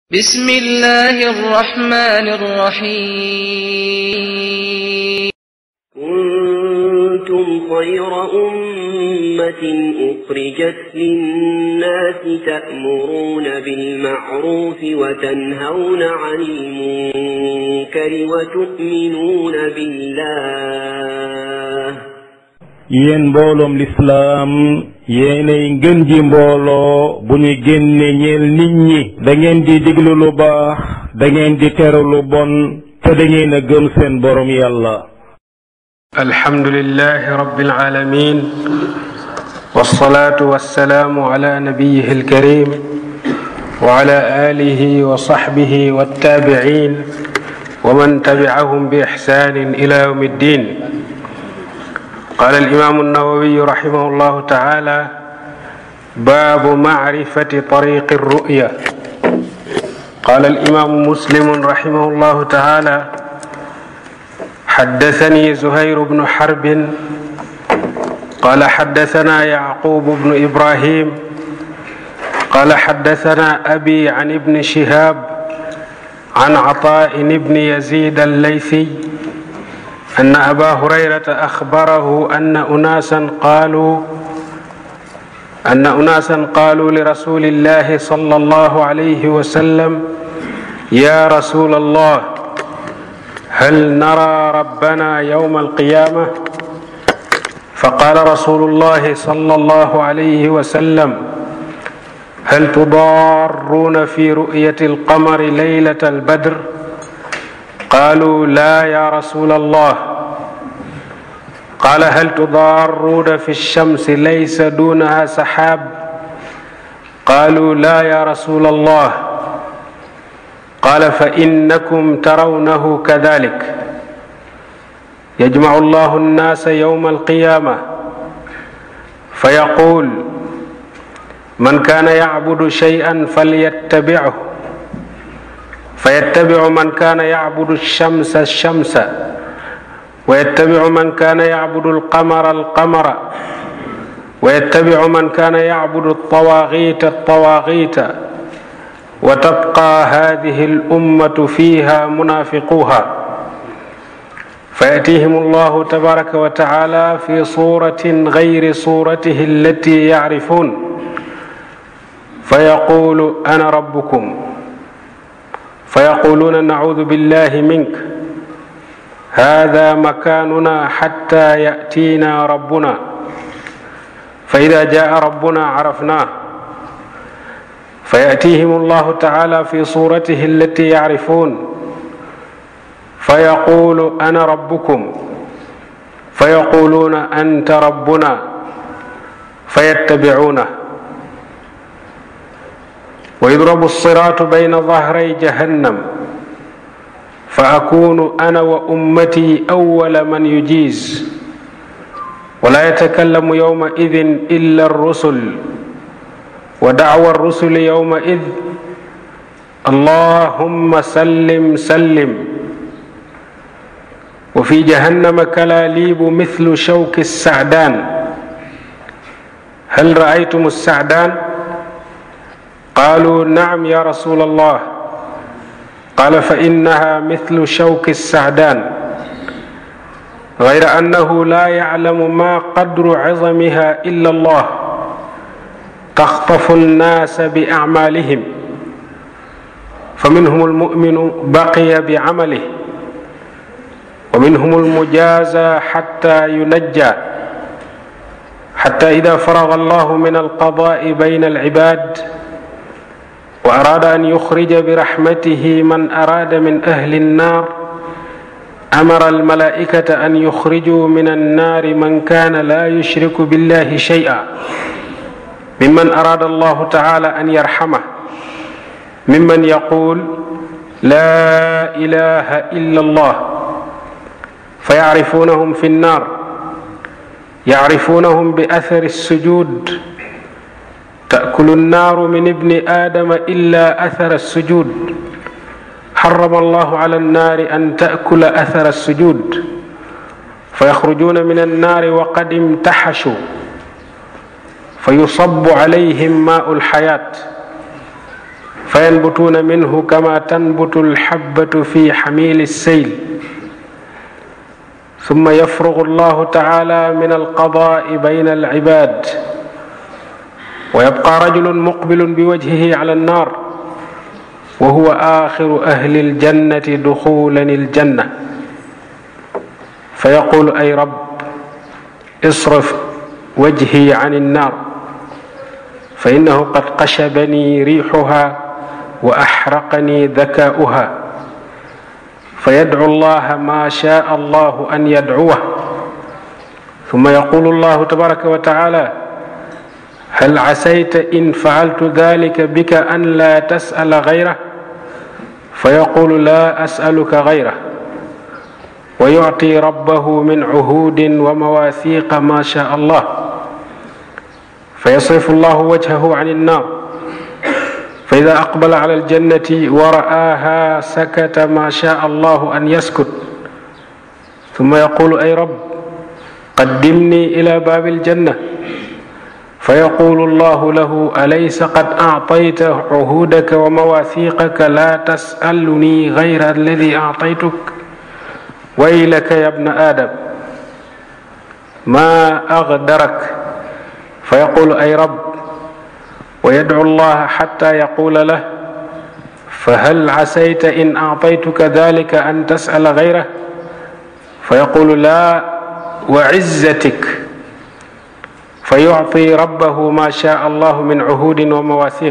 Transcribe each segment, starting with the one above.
بسم الله الرحمن الرحيم كنتم خير أمة أخرجت للناس تأمرون بالمعروف وتنهون عن المنكر وتؤمنون بالله yéen mbooloom lislaam yéenay ngën ji mbooloo bu ñu génne ñeel nit ñi da ngeen di diglu lu baax da ngeen di teru lu bon te da ngeen a gëm seen borom yàlla الحمد لله رب العالمين والصلاة والسلام على نبيه الكريم وعلى آله وصحبه والتابعين ومن تبعهم بإحسان إلى يوم الدين قال الإمام النووي رحمه الله تعالى باب معرفة طريق الرؤيا قال الإمام مسلم رحمه الله تعالى حدثني زهير بن حرب قال حدثنا يعقوب بن ابراهيم قال حدثنا ابي عن ابن شهاب عن عطاء بن يزيد الليثي ان ابا هريره اخبره ان اناسا قالوا ان اناسا قالوا لرسول الله صلى الله عليه وسلم يا رسول الله هل نرى ربنا يوم القيامه فقال رسول الله صلى الله عليه وسلم هل تضارون في رؤيه القمر ليله البدر قالوا لا يا رسول الله قال هل تضارون في الشمس ليس دونها سحاب قالوا لا يا رسول الله قال فانكم ترونه كذلك يجمع الله الناس يوم القيامه فيقول من كان يعبد شيئا فليتبعه فيتبع من كان يعبد الشمس الشمس ويتبع من كان يعبد القمر القمر ويتبع من كان يعبد الطواغيت الطواغيت وتبقى هذه الامه فيها منافقوها فياتيهم الله تبارك وتعالى في صوره غير صورته التي يعرفون فيقول انا ربكم فيقولون نعوذ بالله منك هذا مكاننا حتى ياتينا ربنا فاذا جاء ربنا عرفناه فياتيهم الله تعالى في صورته التي يعرفون فيقول انا ربكم فيقولون انت ربنا فيتبعونه ويضرب الصراط بين ظهري جهنم فاكون انا وامتي اول من يجيز ولا يتكلم يومئذ الا الرسل ودعوى الرسل يومئذ اللهم سلم سلم وفي جهنم كلاليب مثل شوك السعدان هل رايتم السعدان قالوا نعم يا رسول الله قال فانها مثل شوك السعدان غير انه لا يعلم ما قدر عظمها الا الله تخطف الناس باعمالهم فمنهم المؤمن بقي بعمله ومنهم المجازى حتى ينجى حتى اذا فرغ الله من القضاء بين العباد واراد ان يخرج برحمته من اراد من اهل النار امر الملائكه ان يخرجوا من النار من كان لا يشرك بالله شيئا ممن اراد الله تعالى ان يرحمه ممن يقول لا اله الا الله فيعرفونهم في النار يعرفونهم باثر السجود تاكل النار من ابن ادم الا اثر السجود حرم الله على النار ان تاكل اثر السجود فيخرجون من النار وقد امتحشوا فيصب عليهم ماء الحياه فينبتون منه كما تنبت الحبة في حميل السيل ثم يفرغ الله تعالى من القضاء بين العباد ويبقى رجل مقبل بوجهه على النار وهو آخر أهل الجنة دخولا الجنة فيقول أي رب اصرف وجهي عن النار فإنه قد قشبني ريحها وأحرقني ذكاؤها فيدعو الله ما شاء الله أن يدعوه ثم يقول الله تبارك وتعالى هل عسيت إن فعلت ذلك بك أن لا تسأل غيره فيقول لا أسألك غيره ويعطي ربه من عهود ومواثيق ما شاء الله فيصرف الله وجهه عن النار فإذا أقبل على الجنة ورآها سكت ما شاء الله أن يسكت ثم يقول أي رب قدمني إلى باب الجنة فيقول الله له أليس قد أعطيت عهودك ومواثيقك لا تسألني غير الذي أعطيتك ويلك يا ابن آدم ما أغدرك فيقول أي رب ويدعو الله حتى يقول له فهل عسيت إن أعطيتك ذلك أن تسأل غيره فيقول لا وعزتك فيعطي ربه ما شاء الله من عهود ومواثيق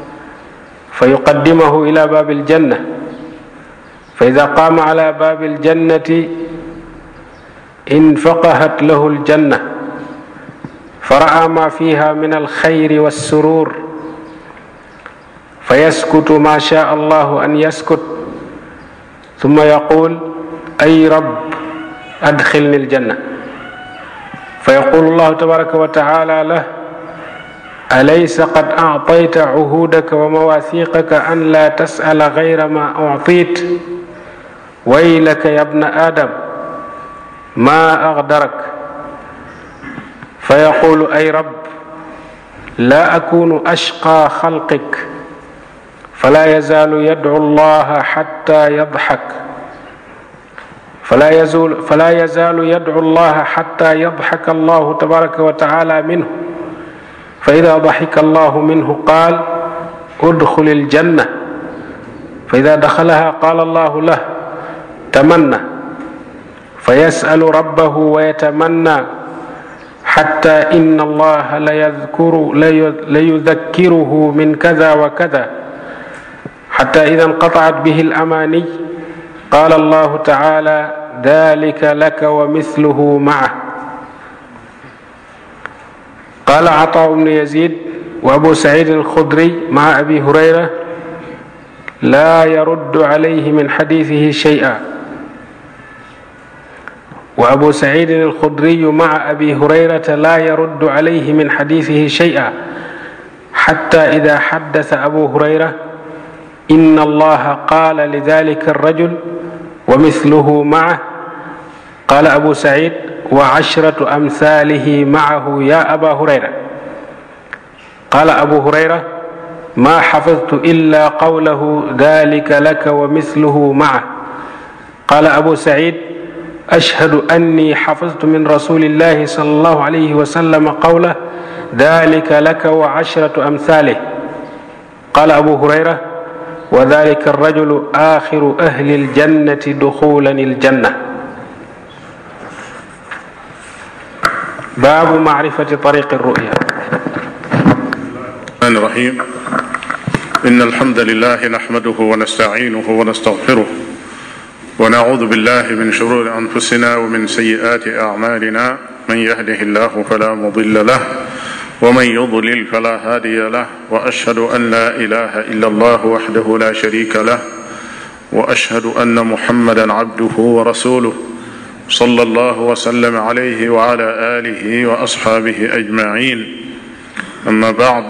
فيقدمه إلى باب الجنة فإذا قام على باب الجنة انفقهت له الجنة فرأى ما فيها من الخير والسرور فيسكت ما شاء الله أن يسكت ثم يقول أي رب أدخلني الجنة فيقول الله تبارك وتعالى له أليس قد أعطيت عهودك ومواثيقك أن لا تسأل غير ما أعطيت ويلك يا ابن آدم ما أغدرك فيقول أي رب لا أكون أشقى خلقك فلا يزال يدعو الله حتى يضحك فلا يزول فلا يزال يدعو الله حتى يضحك الله تبارك وتعالى منه فإذا ضحك الله منه قال ادخل الجنة فإذا دخلها قال الله له تمنى فيسأل ربه ويتمنى حتى إن الله ليذكر ليذكره من كذا وكذا حتى إذا انقطعت به الأماني قال الله تعالى ذلك لك ومثله معه قال عطاء بن يزيد وأبو سعيد الخدري مع أبي هريرة لا يرد عليه من حديثه شيئا وأبو سعيد الخدري مع أبي هريرة لا يرد عليه من حديثه شيئا حتى إذا حدث أبو هريرة إن الله قال لذلك الرجل ومثله معه قال أبو سعيد وعشرة أمثاله معه يا أبا هريرة قال أبو هريرة ما حفظت إلا قوله ذلك لك ومثله معه قال أبو سعيد أشهد أني حفظت من رسول الله صلى الله عليه وسلم قوله ذلك لك وعشرة أمثاله قال أبو هريرة وذلك الرجل آخر أهل الجنة دخولا الجنة باب معرفة طريق الرؤيا الرحمن الرحيم إن الحمد لله نحمده ونستعينه ونستغفره ونعوذ بالله من شرور أنفسنا ومن سيئات أعمالنا من يهده الله فلا مضل له ومن يضلل فلا هادي له وأشهد أن لا إله إلا الله وحده لا شريك له وأشهد أن محمدا عبده ورسوله صلى الله وسلم عليه وعلى آله وأصحابه أجمعين أما بعد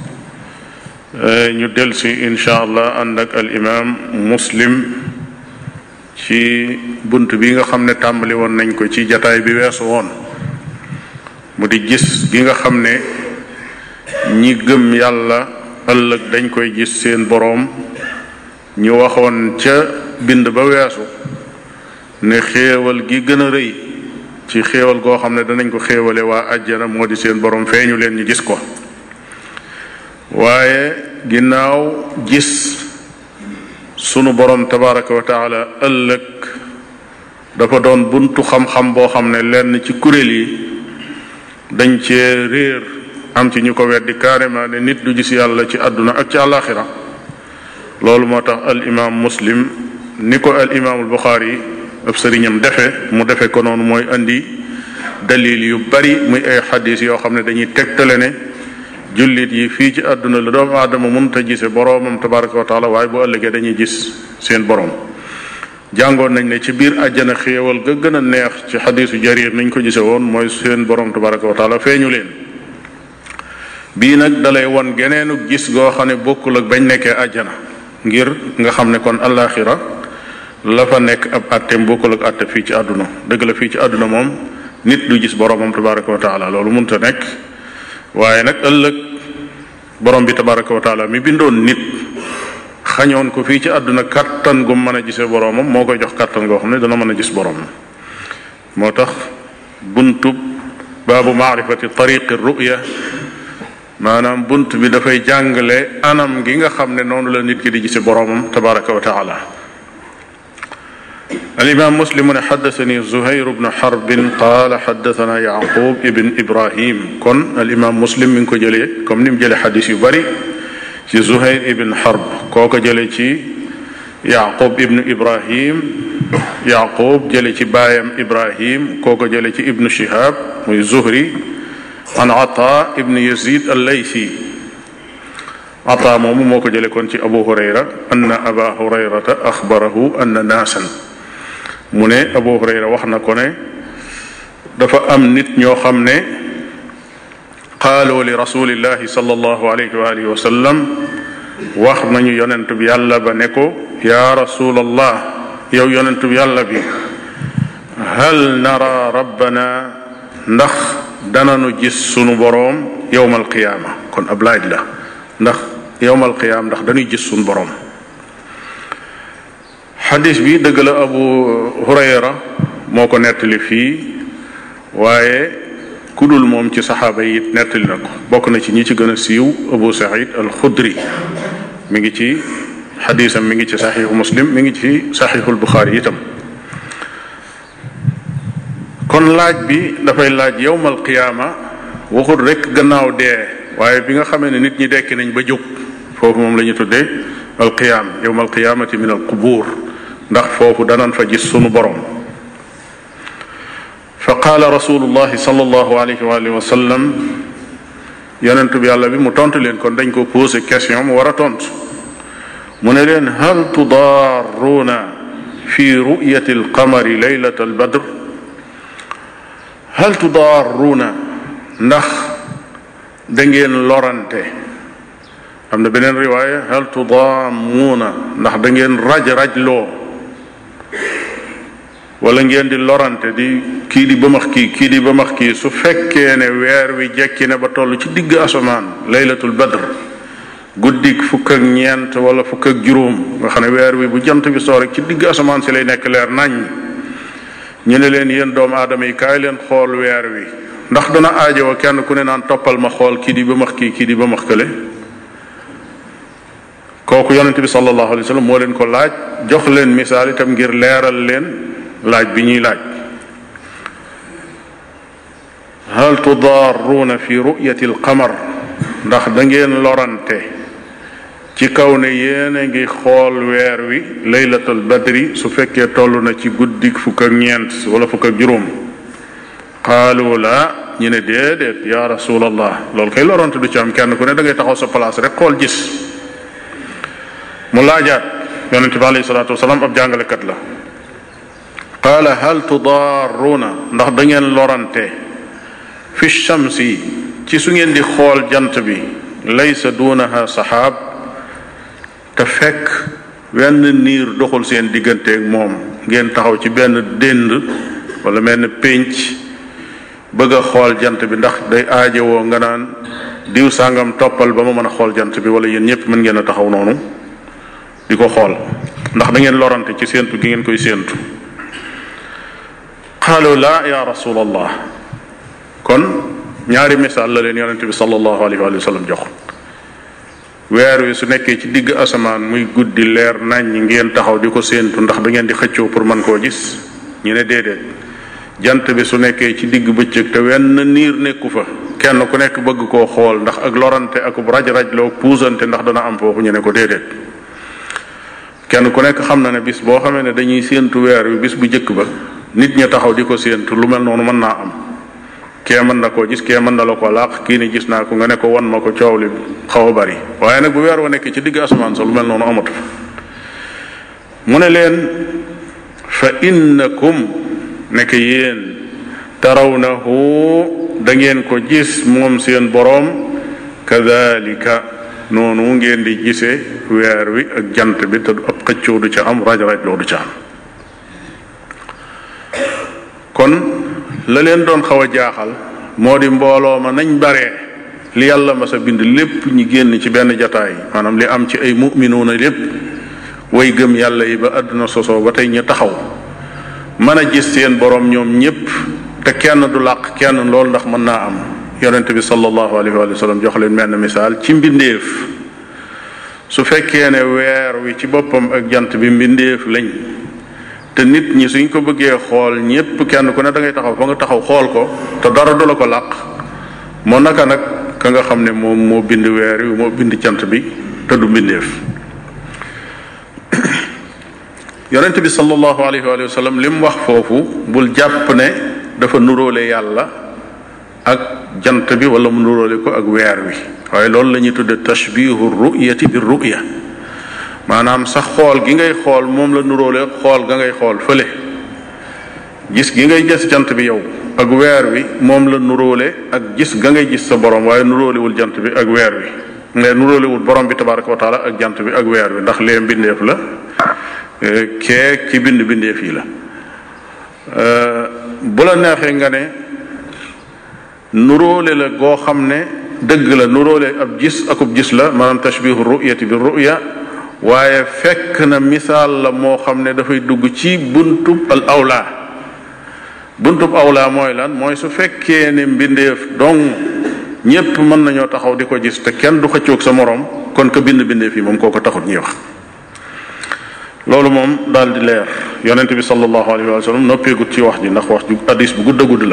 ñu del si incha allah ànd ak al imam muslim ci bunt bi nga xam ne tàmbali woon nañ ko ci jataay bi weesu woon mu di gis gi nga xam ne ñi gëm yàlla ëllëg dañ koy gis seen boroom ñu waxoon ca bind ba weesu ne xéewal gi gën a rëy ci xéewal goo xam ne danañ ko xéewale waa àjjana moo di seen boroom feeñu leen ñu gis ko waaye ginnaaw gis sunu boroom tabaraka wa taala ëllëg dafa doon buntu xam-xam boo xam ne lenn ci kuréel yi dañ cee réer am ci ñu ko weddi carrément ne nit du gis yàlla ci àdduna ak ci àllaaxira loolu moo tax al imaam muslim ni ko al imaamul buxaari ab sëriñam defe mu defe ko noonu mooy andi dalil yu bari muy ay xadis yoo xam ne dañuy tegtale ne jullit yi fii ci àdduna la doomu aadama mënta gise boroomam tabaraka wa taala waaye bu ëllëgee dañuy gis seen boroom jàngoon nañ ne ci biir àjjana xéewal ga gën a neex ci xadisu jarir niñ ko gise woon mooy seen boroom tabaraka wa taala feeñu leen bii nag dalay won geneenu gis goo xam ne bokkul ak bañ nekkee àjjana ngir nga xam ne kon alaxira la fa nekk ab àtteem bokkul ak àtte fii ci àdduna dëgg la fii ci àdduna moom nit du gis boroomam tabaraka wa taala loolu mënta nekk waaye nag ëllëg borom bi tabaraka wa taala mi bindoon nit xañoon ko fii ci àdduna kattan gu mën a gisee boroomam moo koy jox kattan goo xam ne dana mën a gis boroomam moo tax buntub baabu maarifati tariqi ruya maanaam bunt bi dafay jàngale anam gi nga xam ne noonu la nit ki di gise boroomam tabaraka wa taala الإمام مسلم حدثني زهير بن حرب قال حدثنا يعقوب ابن إبراهيم كن الإمام مسلم من كجلي كم نم جلي حديث يبري ci Zuhayr ibn Harb koo ko jële ci Yaqub ibn Ibrahim Yaqub jële ci baayam Ibrahim koo ko jële ci ibn Shihab muy Zuhri an Ata ibn Yazid al-Laythi Ata moomu moo ko jële kon ci Abu Hurayra anna Aba Hurayrata axbarahu anna naasan mu ne Abu Hurayra wax na ko ne dafa am nit ñoo xam ne qaalu li rasulillahi sallallahu alayhi wa alihi wa sallam wax nañu yonent bi yàlla ba ne ko yaa rasulallah yow yonent bi yàlla bi hal nara rabbana ndax dananu gis sunu boroom yowmal qiyaama kon ab laaj la ndax yowmal qiyaama ndax dañuy gis sunu boroom xadis bi dëgg la abu hurayra moo ko nettali fii waaye ku dul moom ci saxaaba yi it nettali na ko bokk na ci ñi ci gën a siiw abu saïd al xudri mi ngi ci xadisam mi ngi ci saxiixu muslim mi ngi ci saxiixul buxaari itam kon laaj bi dafay laaj yowmal qiyaama waxul rek gannaaw dee waaye bi nga xamee ne nit ñi dekki nañ ba jóg foofu moom la ñu tuddee al qiyaam yowmal qiyaamati min al qubuur ndax foofu danan fa gis sunu borom fa qaala rasulullahi sallallahu alayhi wa alihi wa sallam yonent bi yàlla bi mu tontu leen kon dañ ko posé question mu war a tontu mu ne leen hal tudaarruuna fi ru'yati alqamari leylata albadr hal tudaarruuna ndax da ngeen lorante am na beneen riwaaya hal tudaamuuna ndax da ngeen raj-rajloo wala ngeen di lorante di kii di bëmax kii kii di bëmax kii su fekkee ne weer wi jekki ne ba toll ci digg asamaan laylatul badr guddik fukk ak ñeent wala fukk ak juróom nga xam ne weer wi bu jant bi soo rek ci digg asamaan si lay nekk leer nañ ñu ne leen yéen doomu aadama yi kaay leen xool weer wi ndax dana aajowoo kenn ku ne naan toppal ma xool kii di bëmax kii kii di bëmax kële kooku yonente bi sallallahu alayhi wa sallam moo leen ko laaj jox leen misaal itam ngir leeral leen laaj bi ñuy laaj hal tudaarruuna fi ru'yati alqamar ndax da ngeen lorante ci kaw ne yéen a ngi xool weer wi laylatul badri su fekkee toll na ci guddik fukk ak ñeent wala fukk ak juróom qaalu la ñu ne déedéet ya rasulallah loolu kay lorante du ci am kenn ku ne da ngay taxaw sa place rek xool gis mu laajaat yonente bi alayhi salaatu wasalaam ab jàngalekat la qaala hal tudaarruuna ndax da ngeen lorante fi shamsi ci su ngeen di xool jant bi laysa duunaha saxaab te fekk wenn niir doxul seen digganteeg moom ngeen taxaw ci benn dénd wala benn pénc bëgg a xool jant bi ndax day aajowoo nga naan diw sàngam toppal ba ma mën a xool jant bi wala yéen ñëpp mën ngeen a taxaw noonu di ko xool ndax da ngeen lorante ci séentu gi ngeen koy séentu qaalu laa ya rasulallah kon ñaari misaal la leen yonente bi sallallahu alayhi wa sallam jox weer wi su nekkee ci digg asamaan muy guddi leer nañ ngeen taxaw di ko séentu ndax da ngeen di xëccoo pour mën koo gis ñu ne déedéet jant bi su nekkee ci digg bëccëg te wenn niir nekku fa kenn ku nekk bëgg koo xool ndax ak lorante ak raj-raj loo puusante ndax dana am foofu ñu ne ko déedéet kenn ku nekk xam na ne bis boo xamee ne dañuy séentu weer wi bis bu njëkk ba nit ña taxaw di ko séentu lu mel noonu mën naa am kee mën na koo gis kee mën na la ko laax kii ni gis naa ko nga ne ko wan ma ko coow li xaw a bari waaye nag bu weer wa nekk ci digg asamaan sa lu mel noonu amatu mu ne leen fa innakum nekk yéen tarawnahu da ngeen ko gis moom seen boroom kadalika noonu ngeen di gisee weer wi ak jant bi te ab xëccoo du ca am raj raj loo du ca am kon la leen doon xaw a jaaxal moo di mbooloo ma nañ baree li yàlla ma sa bind lépp ñi génn ci benn jataay maanaam li am ci ay muminuuna lépp way gëm yàlla yi ba àdduna sosoo ba tey ñu taxaw mën a gis seen borom ñoom ñépp te kenn du làq kenn loolu ndax mën naa am yonente bi sallallahu alayhi wa sallam jox leen menn misaal ci mbindeef su fekkee ne weer wi ci boppam ak jant bi mbindeef lañ te nit ñi suñ ko bëggee xool ñépp kenn ku ne da ngay taxaw fa nga taxaw xool ko te dara du la ko làq moo naka nag ka nga xam ne moom moo bind weer wi moo bind jant bi te du mbindeef yonent bi sallallahu alayhi wa sallam li mu wax foofu bul jàpp ne dafa nuróole yàlla ak jant bi wala mu nuróole ko ak weer wi waaye loolu la ñuy tudde tashbihu ruyati bi ruya maanaam sax xool gi ngay xool moom la nuróole xool ga ngay xool fële gis gi ngay gis jant bi yow ak weer wi moom la nuróole ak gis ga ngay gis sa borom waaye nuróolewul jant bi ak weer wi mais nuróolewul borom bi tabaraka wa taala ak jant bi ak weer wi ndax lee mbindeef la kee ci bind bindeef yi la bu la neexee nga ne nuróole la goo xam ne dëgg la nuróole ab gis akub gis la maanaam tashbihu ruyati bi ruya waaye fekk na misaal la moo xam ne dafay dugg ci buntub al awla buntub awla mooy lan mooy su fekkee ne mbindeef dong ñépp mën nañoo taxaw di ko gis te kenn du xëccoog sa moroom kon ko bind bindeef yi moom koo ko taxut ñuy wax loolu moom daal di leer yonent bi sallallahu alayhi wa sallam noppeegut ci wax ji ndax wax ju addis bu gudd a gudd la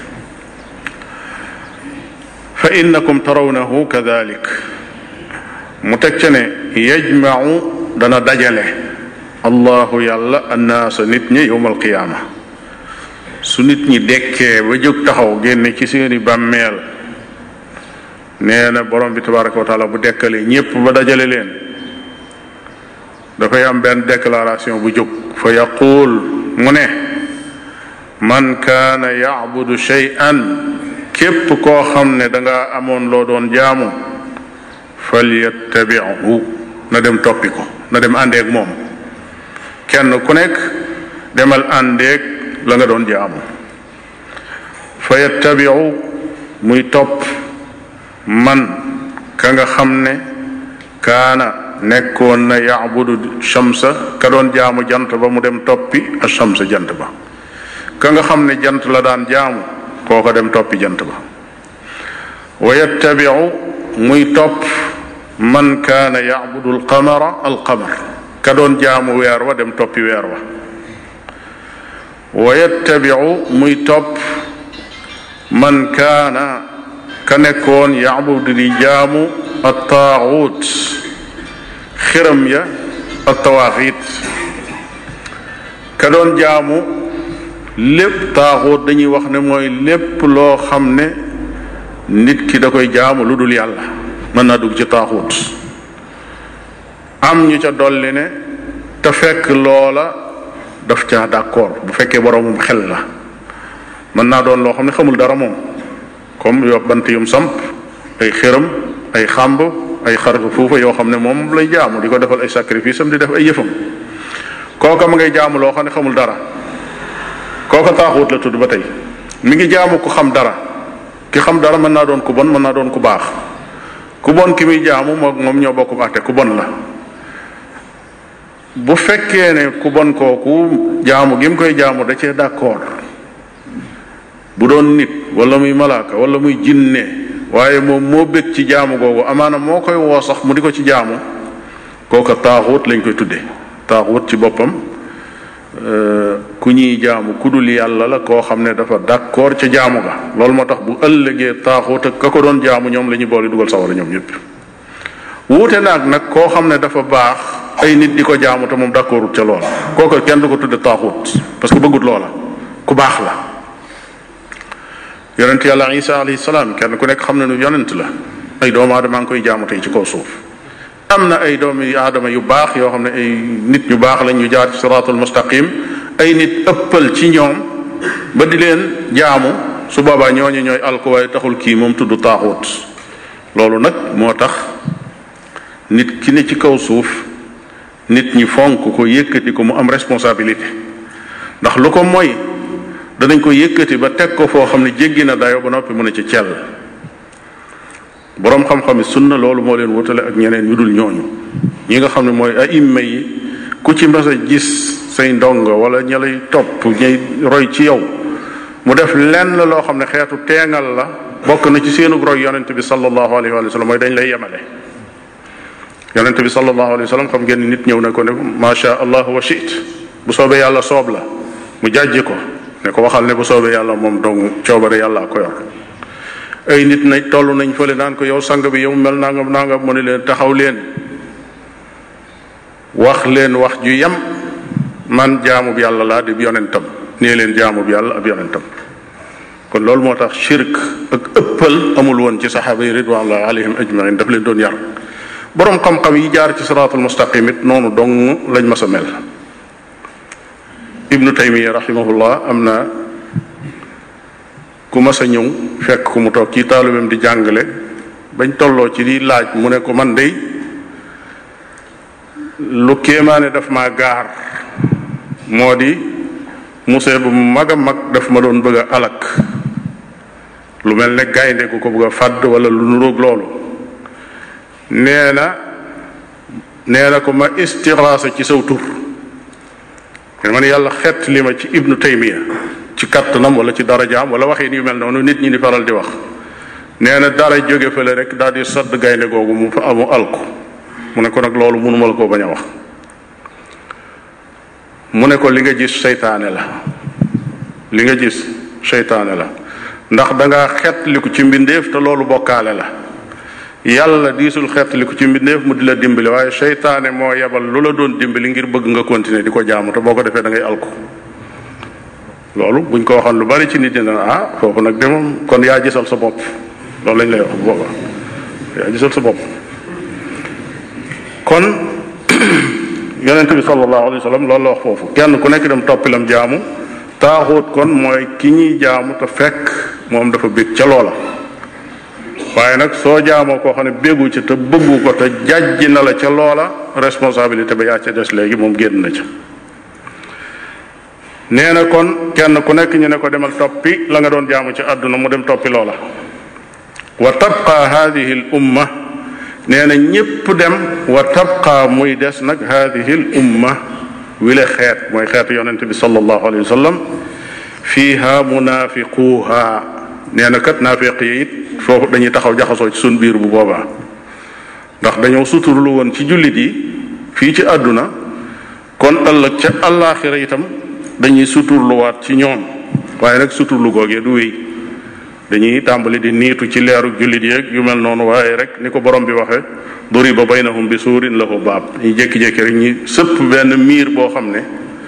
fa innakum tarawnahu kadalik mu teg ca ne yajmau dana dajale allahu yàlla annaasa nit ñi yowmal qiyaama su nit ñi dekkee ba jóg taxaw génne ci seeni bàmmeel nee na borom bi tabaraka wa taala bu dekkalee ñépp ba dajale leen dafay am benn déclaration bu jóg fa yaquul mu ne man kaana yacbudu shay'an képp koo xam ne danga amoon loo doon jaamu falyattabihu na dem toppi ko na dem àndeeg moom kenn ku nekk demal àndeeg la nga doon jaamu fa yattabiu muy topp man ka nga xam ne kaana nekkoon na yaabudu shamsa ka doon jaamu jant ba mu dem toppi a shamsa jant ba ka nga xam ne jant la daan jaamu kooko dem toppi jant ba wa yattabiu muy topp man kaana yaabudu alqamara alqamar ka doon jaamu weer wa dem toppi weer wa wa yattabiu muy topp man kaana ka nekkoon yaabudu di jaamu attaaxuut xiram ya attawaaxiit ka doon jaamu lépp taaxuut dañuy wax ne mooy lépp loo xam ne nit ki da koy jaamu lu dul yàlla mën naa dugg ci taaxuut am ñu ca dolli ne te fekk loola daf caa d'accord bu fekkee boroomum xel la mën naa doon loo xam ne xamul dara moom comme yo bant yum samp ay xëram ay xàmb ay xar fuufa yoo xam ne moom lay jaamu di ko defal ay sacrifice am di def ay yëfam kooka ma ngay jaamu loo xam ne xamul dara kooka taaxuut la tudd ba tey mi ngi jaamu ku xam dara ki xam dara mën naa doon ku bon mën naa doon ku baax ku bon ki muy jaamu moom moom ñoo bokk àtte ku bon la bu fekkee ne ku bon kooku jaamu gi mu koy jaamu da cee d'accord bu doon nit wala muy malaaka wala muy jinne waaye moom moo bëgg ci jaamu googu amaana moo koy woo sax mu di ko ci jaamu kooka taaxut lañ koy tuddee taaxut ci boppam ku ñuy jaamu ku dul yàlla la koo xam ne dafa d'accord ca jaamu ga loolu moo tax bu ëllëgee taaxut ak ka ko doon jaamu ñoom la ñuy boole dugal sawara ñoom ñëpp wuute naag nag koo xam ne dafa baax ay nit di ko jaamu te moom d'accordut ca loola kooka kenn du ko tudde taaxut parce que bëggut loola ku baax la yonent yàlla isa alayhi salaam kenn ku nekk xam ne nu yonent la ay doomu aadama ngi koy jaamu tey ci kaw suuf am na ay doomi aadama yu baax yoo xam ne ay nit ñu baax lañ ñu jaar ci siraatul mustaqim ay nit ëppal ci ñoom ba di leen jaamu su boobaa ñooñu ñooy alko waaye taxul kii moom tudd taaxut loolu nag moo tax nit ki ne ci kaw suuf nit ñi fonk ko yëkkati ko mu am responsabilité ndax lu ko mooy danañ ko yëkkati ba teg ko foo xam ne jéggi na dayo ba noppi mu ne ci cell boroom xam-xami sunna loolu moo leen wutale ak ñeneen ñu dul ñooñu ñi nga xam ne mooy aïmma yi ku ci mas a gis say ndongo wala ña lay topp ñay roy ci yow mu def lenn loo xam ne xeetu teengal la bokk na ci seenu roy yonent bi sallallahu alayhi wa sallam mooy dañ lay yemale yonent bi sallallahu alayhi wa sallam xam ngeen ni nit ñëw na ko ne macha allah wa shit bu soobee yàlla soob la mu jàjji ko ne ko waxal ne bu soobee yàlla moom dong coobare yàlla ko yor ay nit nañ toll nañ fële naan ko yow sang bi yow mel nangam nangam mu ne leen taxaw leen wax leen wax ju yem man jaamub yàlla laa di yonentam nee leen jaamub yàlla ab yonentam kon loolu moo tax shirk ak ëppal amul woon ci saxaaba yi ridwanullahi alayhim ajmain daf leen doon yar boroom xam-xam yi jaar ci siraatul mustaqim it noonu dong lañ mas a mel ibnu taymiya rahimahullah am na ku mas a ñëw fekk ku mu toog ci taalubam di jàngale bañ tolloo ci di laaj mu ne ko man dey lu kéemaane daf maa gaar moo di musée bu mag a mag daf ma doon bëgg a alak lu mel ne gaynde gu ko bëgg a fàdd wala lu nuróog loolu nee na nee na ko ma istixlaasa ci saw tur ma ne yàlla xett li ma ci ibnu taymiya ci kattanam wala ci darajaam wala waxin yu mel noonu nit ñi di faral di wax nee na dara jóge fële rek daal di sadd gaynde googu mu fa amu alku mu ne ko nag loolu mënuma la koo bañ a wax mu ne ko li nga gis seytaane la li nga gis seytaane la ndax dangaa xettliku ci mbindeef te loolu bokkaale la yàlla diisul xettliku ci mbindeef mu di la dimbali waaye seytaane moo yebal lu la doon dimbali ngir bëgg nga continuer di ko jaamu te boo ko defee da ngay alku loolu buñ ko waxoon lu bari ci nit ñi dana ah foofu nag de moom kon yaa gisal sa bopp loolu lañ lay wax bu booba yaa gisal sa bopp kon yonent bi sallallahu alayhi wa sallam loolu la wax foofu kenn ku nekk dem toppilam jaamu taaxut kon mooy ki ñuy jaamu te fekk moom dafa bég ca loola waaye nag soo jaamoo koo xam ne béggu ci te bëggu ko te jàjji na la ca loola responsabilité ba yaa ca des léegi moom génn na ca nee na kon kenn ku nekk ñu ne ko demal toppi la nga doon jaamu ci àdduna mu dem toppi loola wa tabqa hadihi l umma nee na ñépp dem wa tabqa muy des nag hadihi l umma wile xeet mooy xeetu yonente bi sallallahu alayhi wa sallam fiiha munafiquha nee na kat naafiq yi it foofu dañuy taxaw jaxasoo ci sun biir bu boobaa ndax dañoo suturlu woon ci jullit yi fii ci àdduna kon ëllëg ca àllaaxira itam dañuy suturluwaat ci ñoom waaye nag suturlu googee du wéy dañuy tàmbali di niitu ci leeru jullit yeeg yu mel noonu waaye rek ni ko borom bi waxe duriba baynahum bi suurin lahu baab ñu jékki-jékki rek ñi sëpp benn miir boo xam ne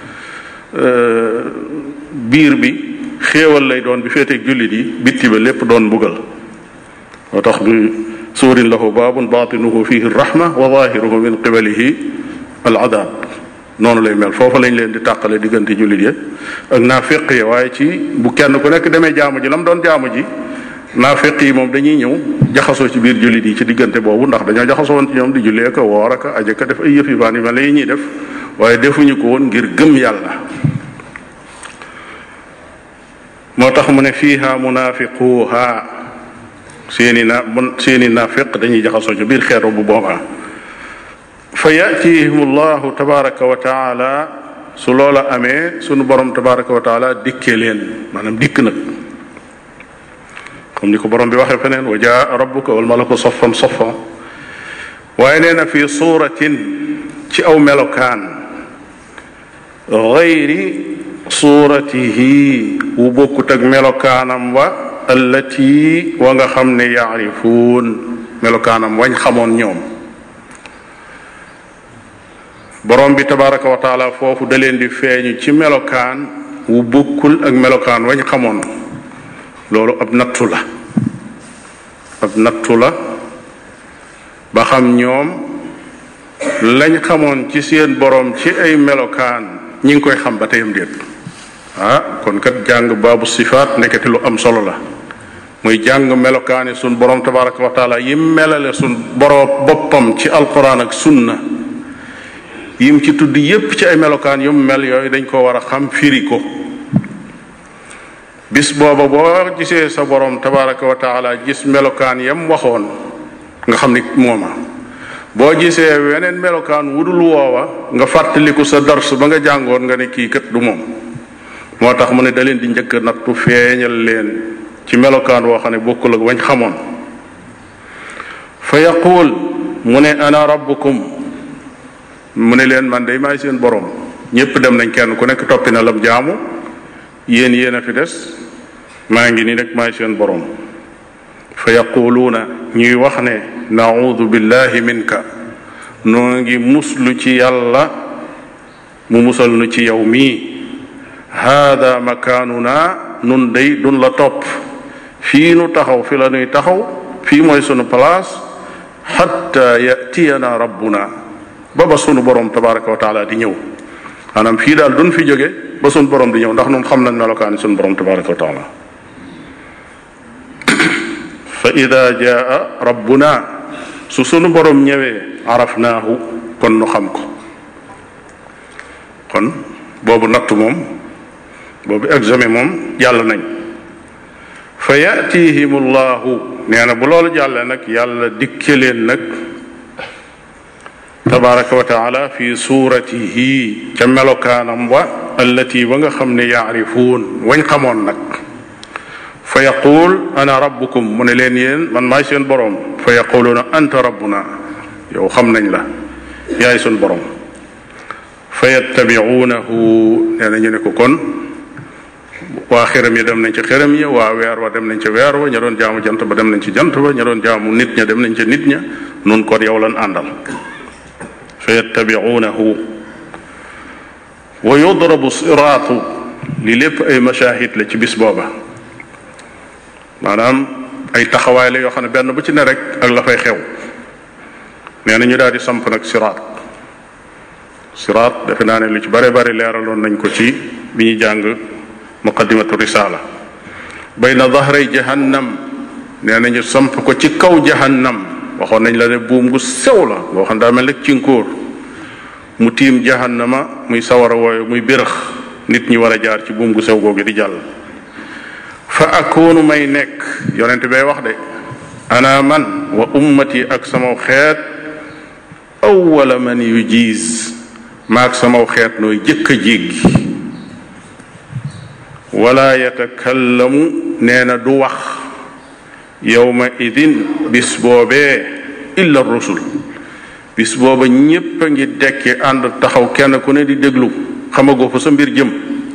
biir bi xéewal lay doon bi féeteeg jullit yi bitti ba lépp doon mbugal moo tax bi suurin lahu baabun baatinuhu fihi rahma wa zahiruhu min qibalihi al adab noonu lay mel foofu lañ leen di tàqale diggante jullit ya ak naafiq yi waaye ci bu kenn ku nekk demee jaamu ji la mu doon jaamu ji naafiq yi moom dañuy ñëw jaxasoo ci biir jullit yi ci diggante boobu ndax dañoo jaxasoo woon ci ñoom di jullee ka woor aka aje ka def ay yëf yu baan yu mel ne yi ñuy def waaye defuñu ko woon ngir gëm yàlla moo tax mu ne fiiha munaafiquha seeni na bon seeni naafiq dañuy jaxasoo ci biir xeetu bu boobaa fa yatihim allahu tabaraka wa taala su loola amee sunu borom tabaraka wa taala dikkee leen maanaam dikk nag comme ni ko borom bi waxee feneen wa jaa rabbuka wal malaku saffan saffa waaye nee na fi suuratin ci aw melokaan gayri suuratihi wu bokkut ak melokaanam wa allati wa nga xam ne yaarifuun melokaanam wañ xamoon ñoom borom bi tabaraka wa taala foofu da leen di feeñu ci melokaan wu bokkul ak melokaan wañ xamoon loolu ab nattu la ab nattu la ba xam ñoom lañ xamoon ci seen borom ci ay melokaan ñi ngi koy xam ba teyam déet ah kon kat jàng baabu sifaat nekkati lu am solo la muy jàng melokaani sun borom tabaraka wa taala yim melale sun borom boppam ci alquran ak sunna yim ci tudd yépp ci ay melokaan yu mel yooyu dañ ko war a xam firi ko bis booba boo gisee sa borom tabaraka wa taala gis melokaan yam waxoon nga xam ni mooma boo gisee weneen melokaan wudul woowa nga fàttaliku sa dars ba nga jàngoon nga ne kii kat du moom moo tax mu ne da leen di njëkk nattu feeñal leen ci melokaan woo xam ne bokkul ak wañ xamoon fa yaquul mu ne ana rabbukum mu ne leen man day maay seen borom ñépp dem nañ kenn ku nekk toppi na lam jaamu yéen yéen a fi des maa ngi nii rek maay seen borom fa yaquluuna ñuy wax ne naudu billahi minka noo ngi muslu ci yàlla mu musal nu ci yow mii haada makaanuna nun day dun la topp fii nu taxaw fi la nuy taxaw fii mooy sunu place xatta yatiyana rabbuna ba ba sunu borom tabaraka wa taala di ñëw maanaam fii daal dun fi jóge ba sunu borom di ñëw ndax nun xam nañ melokaani sunu borom tabaraka wa taala fa ida jaa rabbuna su sunu borom ñëwee arafnaahu kon nu xam ko kon boobu natt moom boobu examen moom jàll nañ fa yatihim llahu nee na bu loolu jàllee nag yàlla dikke leen nag tabaraka wa taala fi suuratihi ca melokaanam wa allati ba nga xam ne yaarifuun wañ xamoon nag fa yaquul ana rabbukum mu ne leen yéen man maay seen boroom fa yaquluuna anta rabbuna yow xam nañ la yaay sun boroom fa yattabiuunahu nee na ñu ne ko kon waa xërëm yi dem nañ ci xërëm ya waa weer wa dem nañ ci weer wa ña doon jaamu jant ba dem nañ ci jant ba ña doon jaamu nit ña dem nañ ci nit ña nun kon yow lan àndal fa yattabiuunahu wa yudrabu siraatu li lépp ay mashahid la ci bis booba maanaam ay taxawaay la yoo xam ne benn bu ci ne rek ak la fay xew nee na ñu daal di samp nag siraat siraat defe naa ne lu ci bare bari leeraloon nañ ko ci bi ñuy jàng muqaddimatu risala bayna dahray jahannam nee nañu samp ko ci kaw jahannam waxoon nañ la ne buum gu sew la boo xam daa mel rek cinkóor mu tiim jahannama muy sawara wooyu muy bérëx nit ñi war a jaar ci buum gu sew googu di jàll fa akoonu may nekk yonent bay wax de ana man wa ummati ak samaw xeet awwala man yu jiis maag samaw xeet nooy jëkk a jéggi wala yatakallamu nee na du wax yowma idin bis boobee illa rusul bis booba ñépp a ngi dekki ànd taxaw kenn ku ne di déglu xamagoo fa sa mbir jëm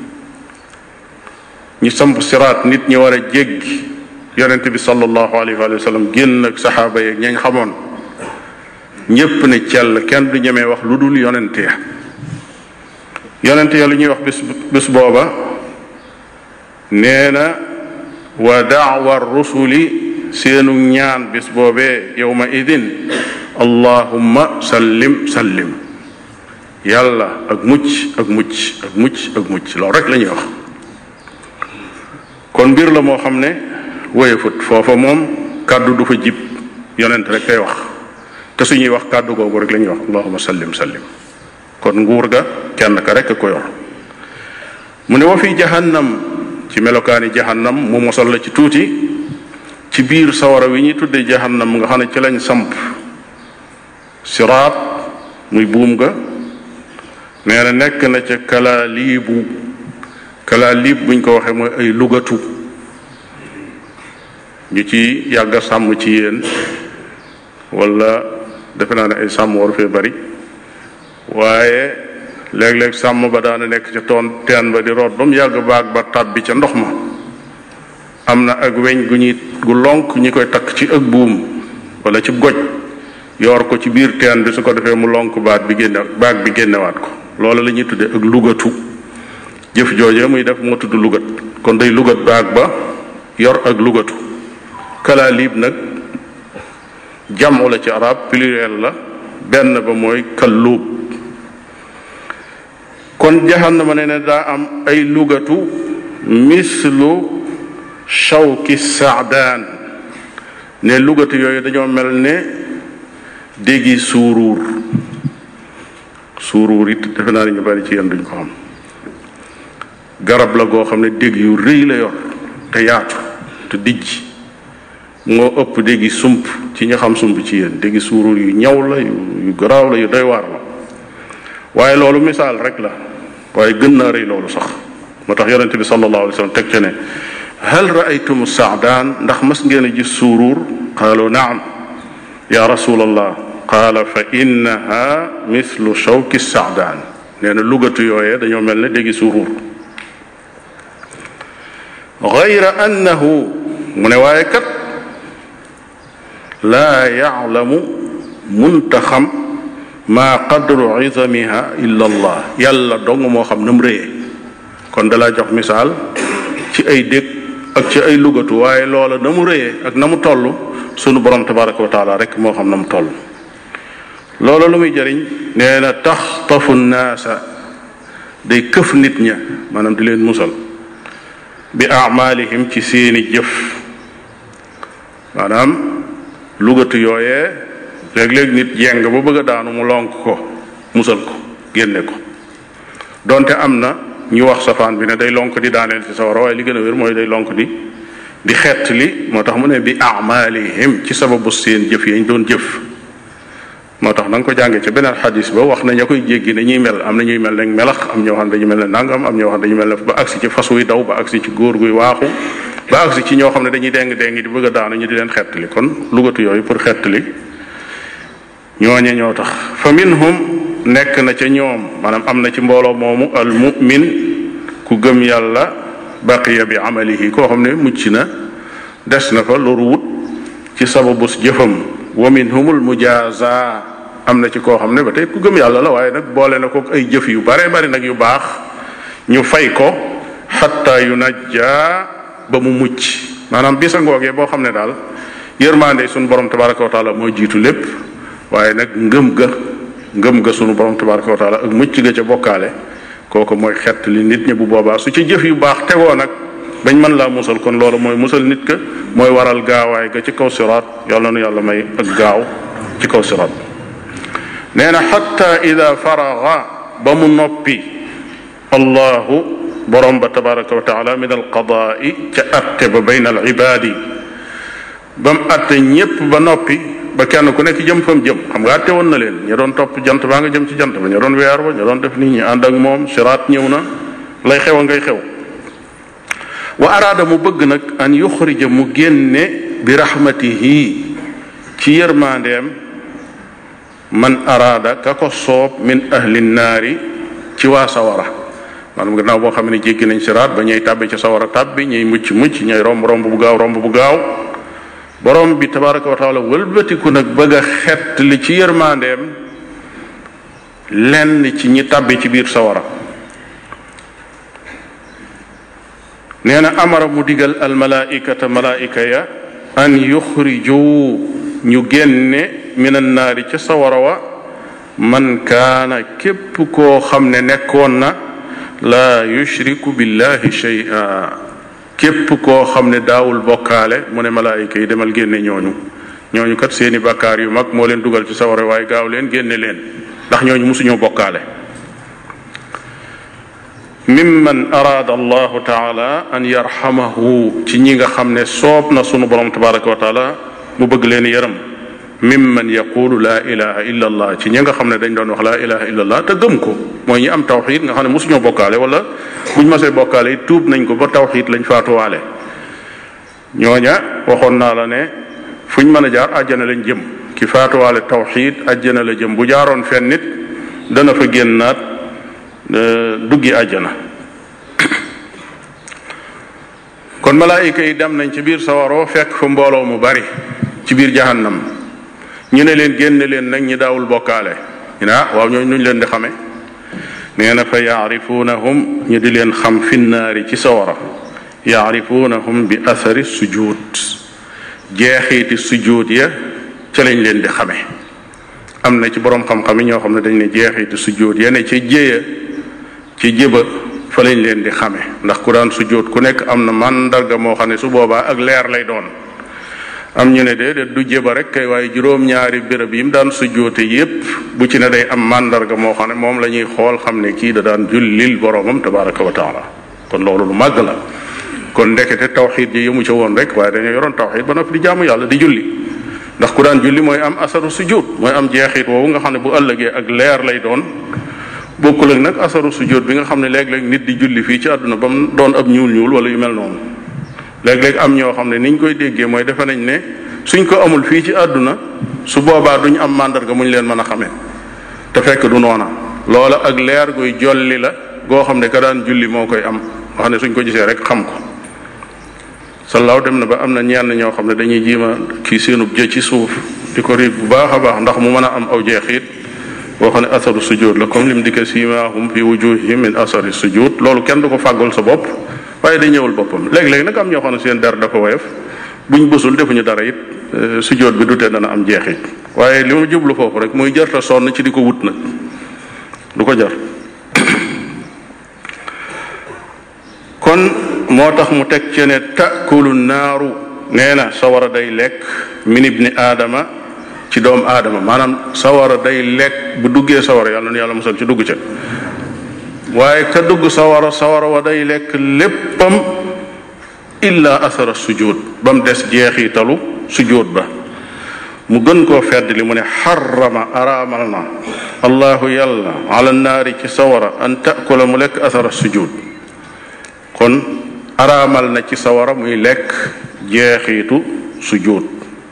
ñi samp siraat nit ñi war a jéggi yonent bi sallallahu alayhi wa sallam génn ak saxaaba yeeg ñañ xamoon ñépp ne cell kenn du ñemee wax lu dul yonent ya yonent ya lu ñuy wax bis bis booba nee na wa daawa rusuli seenu ñaan bis boobee yowma idin allahumma sallim sallim yàlla ak mucc ak mucc ak mucc ak mucc loolu rek la ñuy wax kon mbir la moo xam ne woyefut foofa moom kàddu du fa jib yonent rek kay wax te suñuy wax kàddu googu rek la ñuy wax allahumma sallim sallim kon nguur ga kenn ka rek ko yor mu ne wa fi jahannam ci melokaani jahannam mu mosal la ci tuuti ci biir sawara wi ñuy tudde jahannam nga xam ne ci lañ samp siraat muy buum ga nee na nekk na ca kalaaliibu kalaaliib buñ ko waxee mooy ay lugatu ñu ci yàgg a sàmm ci yéen wala defe naa ne ay sàmm waru fee bari waaye léeg-léeg sàmm ba daana nekk ca toon teen ba di root ba mu yàgg baag ba tàbbi ca ndox ma am na ak weñ gu ñuy gu lonk ñi koy takk ci ak buum wala ci goj yor ko ci biir teen bi su ko defee mu lonk baat bi génne baag bi génnewaat ko loolu la ñuy tuddee ak lugatu jëf jooje muy def moo tudd lugat kon day lugat baag ba yor ak lugatu kalaalib nag jamu la ci arab pluriel la benn ba mooy kalluub kon jahannama ne ne daa am ay lugatu mislu shawki saadaan ne lugatu yooyu dañoo mel ne déggi suuruur suuruur it defe naa ne ñu bari ci yéen duñ ko xam garab la goo xam ne dégg yu rëy la yor te yaatu te dijj moo ëpp déggi sump ci ña xam sump ci yéen déggi suuruur yu ñaw la yu garaaw la yu doy waar la waaye loolu misaal rek la waaye gën naa rëy loolu sax moo tax yonente bi sallallahu alayhi wa sallam teg ca ne hal raaytum saadaan ndax mas ngeen a gis suuruur qaalu naam ya rasulallah qaala fa innaha mislu shawki saadaan nee na lugatu yooyee dañoo mel ne déggi suuruur gayra annahu mu ne waaye kat laa yaclamu munta xam maa qadru izamiha illa allah yàlla dong moo xam na mu réyee kon dalaa jox misaal ci ay dég ak ci ay lugatu waaye loola na mu réyee ak na mu toll sunu borom tabaraka wa taala rek moo xam na mu toll loola lu muy jëriñ nee na taxtafu naasa day këf nit ña maanaam di leen musal bi amalihim ci seeni jëf maanaam lugatu yooyee léeg-léeg nit jeng ba bëgg a daanu mu lonk ko musal ko génne ko donte am na ñu wax safaan bi ne day lonk di daaneel ci sawara waaye li gën a wér mooy day lonk di di xett li moo tax mu ne bi amalihim ci sababu seen jëf yañ doon jëf moo tax na nga ko jàngee ci beneen xadis ba wax na ña koy jéggi ne ñuy mel am na ñuy mel ne melax am ñoo xam ne dañu mel ne nangam am ñoo xam ne dañu mel ne ba agsi ci fas wuy daw ba agsi ci góor guy waaxu ba agsi ci ñoo xam ne dañuy deng deng di bëgg a daanu ñu di leen xettali kon lugatu yooyu pour xettali ñooñe ñoo tax fa minhum nekk na ca ñoom maanaam am na ci mbooloo moomu al mu'min ku gëm yàlla baqiya bi amalihi koo xam ne mucc na des na fa loru wut ci sababus jëfam wa minhumul mujaza am na ci koo xam ne ba tey ku gëm yàlla la waaye nag boole na ko ay jëf yu bare bari nag yu baax ñu fay ko xatta yu najja ba mu mucc maanaam bisa ngoogee boo xam ne daal yërmaande sunu borom tabaraka wa taala moo jiitu lépp waaye nag ngëm ga ngëm ga sunu borom tabaraka wa taala ak mucc ga ca bokkaale kooku mooy xett li nit ñi bu boobaa su ci jëf yu baax tegoo nag bañ mën laa musal kon loolu mooy musal nit ka mooy waral gaawaay ga ci kaw siraat yàlla nu yàlla may ak gaaw ci kaw siraat nee na xatta ida faraga ba mu noppi allahu borom ba tabaraka wa taala min alqadaai ca atte ba bayna al ibaadi ba mu atte ñépp ba noppi ba kenn ku nekk jëm fam jëm xam nga atte woon na leen ña doon topp jant baa nga jëm ci jant ba ña doon weer ba ña doon def nit ñi ànd ak moom siraat ñëw na lay xew a ngay xew wa araada mu bëgg nag an yuxrija mu génne bi rahmatihi ci yërmandeem man araada ka ko soob min ahli naari ci waa sawara maanaam gannaaw boo xam ne jéggi nañ siraat ba ñuy tàbbi ci sawara tàbbi ñuy mucc mucc ñuy romb romb bu gaaw romb bu gaaw borom bi tabaraka wa taala wëlbatiku nag bëgg a xett li ci yërmandeem lenn ci ñi tàbbi ci biir sawara nee na amara mu digal almalaikata malaika ya an yuxriju ñu génne min annaari ca sawara wa man kaana képp koo xam ne nekkoon na laa yushriku billahi shay'a képp koo xam ne daawul bokkaale mu ne malaayika yi demal génne ñooñu ñooñu kat seeni bakkaar yu mag moo leen dugal ci sawara waaye gaaw leen génne leen ndax ñooñu musuñoo bokkaale mimman araada allahu taala an yarxamahu ci ñi nga xam ne soob na sunu borom tabaraka wa taala mu bëgg leen yërëm mimman yaqulu laa ilaha illa allah ci ñi nga xam ne dañ doon wax laa ilaha illa allah te gëm ko mooy ñi am tawxid nga xam ne mosuñoo bokkaale wala buñ masee bokkaale yi tuub nañ ko ba tawxid lañ faatuwaale ñooña waxoon naa la ne fuñ mën a jaar àjjana lañ jëm ki faatuwaale tawxid àjjana la jëm bu jaaroon fenn nit dana fa génnaat duggi àjjana kon malaayika yi dem nañ ci biir sawaroo fekk fa mbooloo mu bari ci biir jahannam ñu ne leen génne leen nag ñi daawul bokkaale ñu ne ah waaw ñooñu nuñ leen di xame nee na fa yaarifunahum ñu di leen xam finnaari ci sawara yaarifunahum bi athari sujud jeexiiti sujud ya ca lañ leen di xame am na ci boroom xam-xam yi ñoo xam ne dañ ne jeexiiti sujud ya ne ca jéya ci jéba fa lañ leen di xame ndax ku daan sujud ku nekk am na màndarga moo xam ne su boobaa ak leer lay doon am ñu ne déedéet du jéba rek kay waaye juróom-ñaari béréb yi mu daan sujjoote yépp bu ci ne day am màndarga moo xam ne moom la ñuy xool xam ne kii da daan jullil boroomam tabaraka wa taala kon loolu lu màgg la kon ndekete tawxid ji yëmu ca woon rek waaye dañoo yoroon tawxid ba noppi di jaamu yàlla di julli ndax ku daan julli mooy am asaru sujud mooy am jeexit woowu nga xam ne bu ëllëgee ak leer lay doon bokkul ak nag asaru sujud bi nga xam ne léeg-léeg nit di julli fii ci àdduna ba mu doon ab ñuul ñuul wala yu mel noonu léeg-léeg am ñoo xam ne niñ koy déggee mooy defe nañ ne suñ ko amul fii ci àdduna su boobaa duñ am màndarga muñ leen mën a xamee te fekk du noona loola ak leer guy jolli la goo xam ne ka daan julli moo koy am nga xam ne suñ ko gisee rek xam ko salaaw dem na ba am na ñenn ñoo xam ne dañuy jiima kii seenub jë ci suuf di ko riig bu baax a baax ndax mu mën a am aw jeexit boo xam ne asaru sujud la comme lim dikka siimaahum fi wujuhihim min asari sujud loolu kenn du ko fàggul sa bopp waaye day ñëwul boppam léeg-léeg nag am ñoo xam ne seen der dafa woyof buñ bësul defuñu dara it sujjóot bi du tee dana am jeexit waaye li ma jublu foofu rek muy jarta sonn ci di ko wut nag du ko jar kon moo tax mu teg ci ne takulu naaru nee na sawara day lekk min ibni aadama ci doomu aadama maanaam sawara day lekk bu duggee sawara yàlla na yàlla musal ci dugg ca waaye ka dugg sawara sawara wa day lekk léppam illa asara sujud ba mu des jeexitalu sujud ba mu gën koo fedd li mu ne xarama araamal na allahu yàlla ala naari ci sawara an taakula mu lekk asara sujud kon araamal na ci sawara muy lekk jeexitu sujud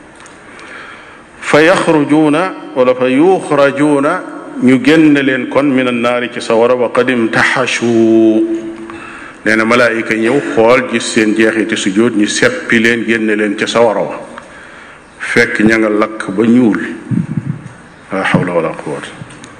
fa yaxrujuuna wala fa yuxrajuuna ñu génn leen kon min annaari ci sawara wa qad imtaxashu nee na malaayika ñëw xool gis seen jeexiti sujud ñu seppi leen génne leen ca sawara wa fekk ña nga lakk ba ñuul la hawla wala quwwata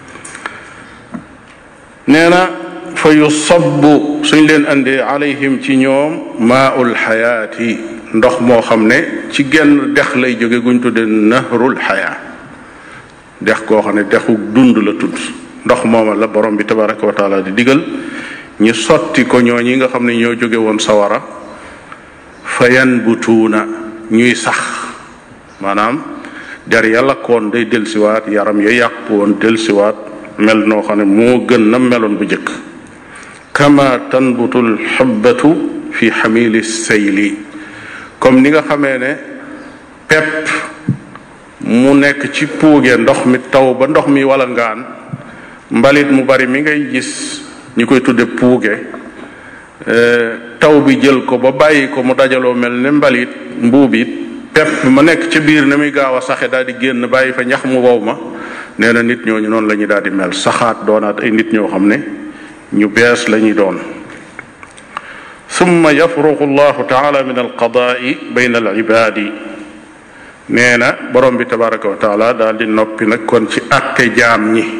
nee na fa yusabbu suñ leen andee alayhim ci ñoom maaul xayaati ndox moo xam ne ci genn dex lay jóge guñ tudde nahrul xayaa dex koo xam ne dexu dund la tudd ndox mooma la borom bi tabaraka wa taala di digal ñu sotti ko ñoo ñi nga xam ne ñoo jóge woon sawara fa yanbutuuna ñuy sax maanaam der ya lakkoon day delsiwaat yaram ya yàqu woon delsiwaat mel noo xam ne moo gën na meloon bu jëkk kama tanbutul xubbatu fi xamili sayli comme ni nga xamee ne pepp mu nekk ci puuge ndox mi taw ba ndox mi wala ngaan mbalit mu bari mi ngay gis ñi koy tudde puuge taw bi jël ko ba bàyyi ko mu dajaloo mel ne mbalit mbuub it pepp ma nekk ca biir na muy gaaw a saxe daal di génn bàyyi fa ñax mu wow ma nee na nit ñooñu noonu la ñuy daal di mel saxaat doonaat ay nit ñoo xam ne ñu bees la ñuy doon summa yafruqu allahu taala min alqadaai bayna alibaadi nee na borom bi tabaraka wa taala daal di noppi nag kon ci àtte jaam ñi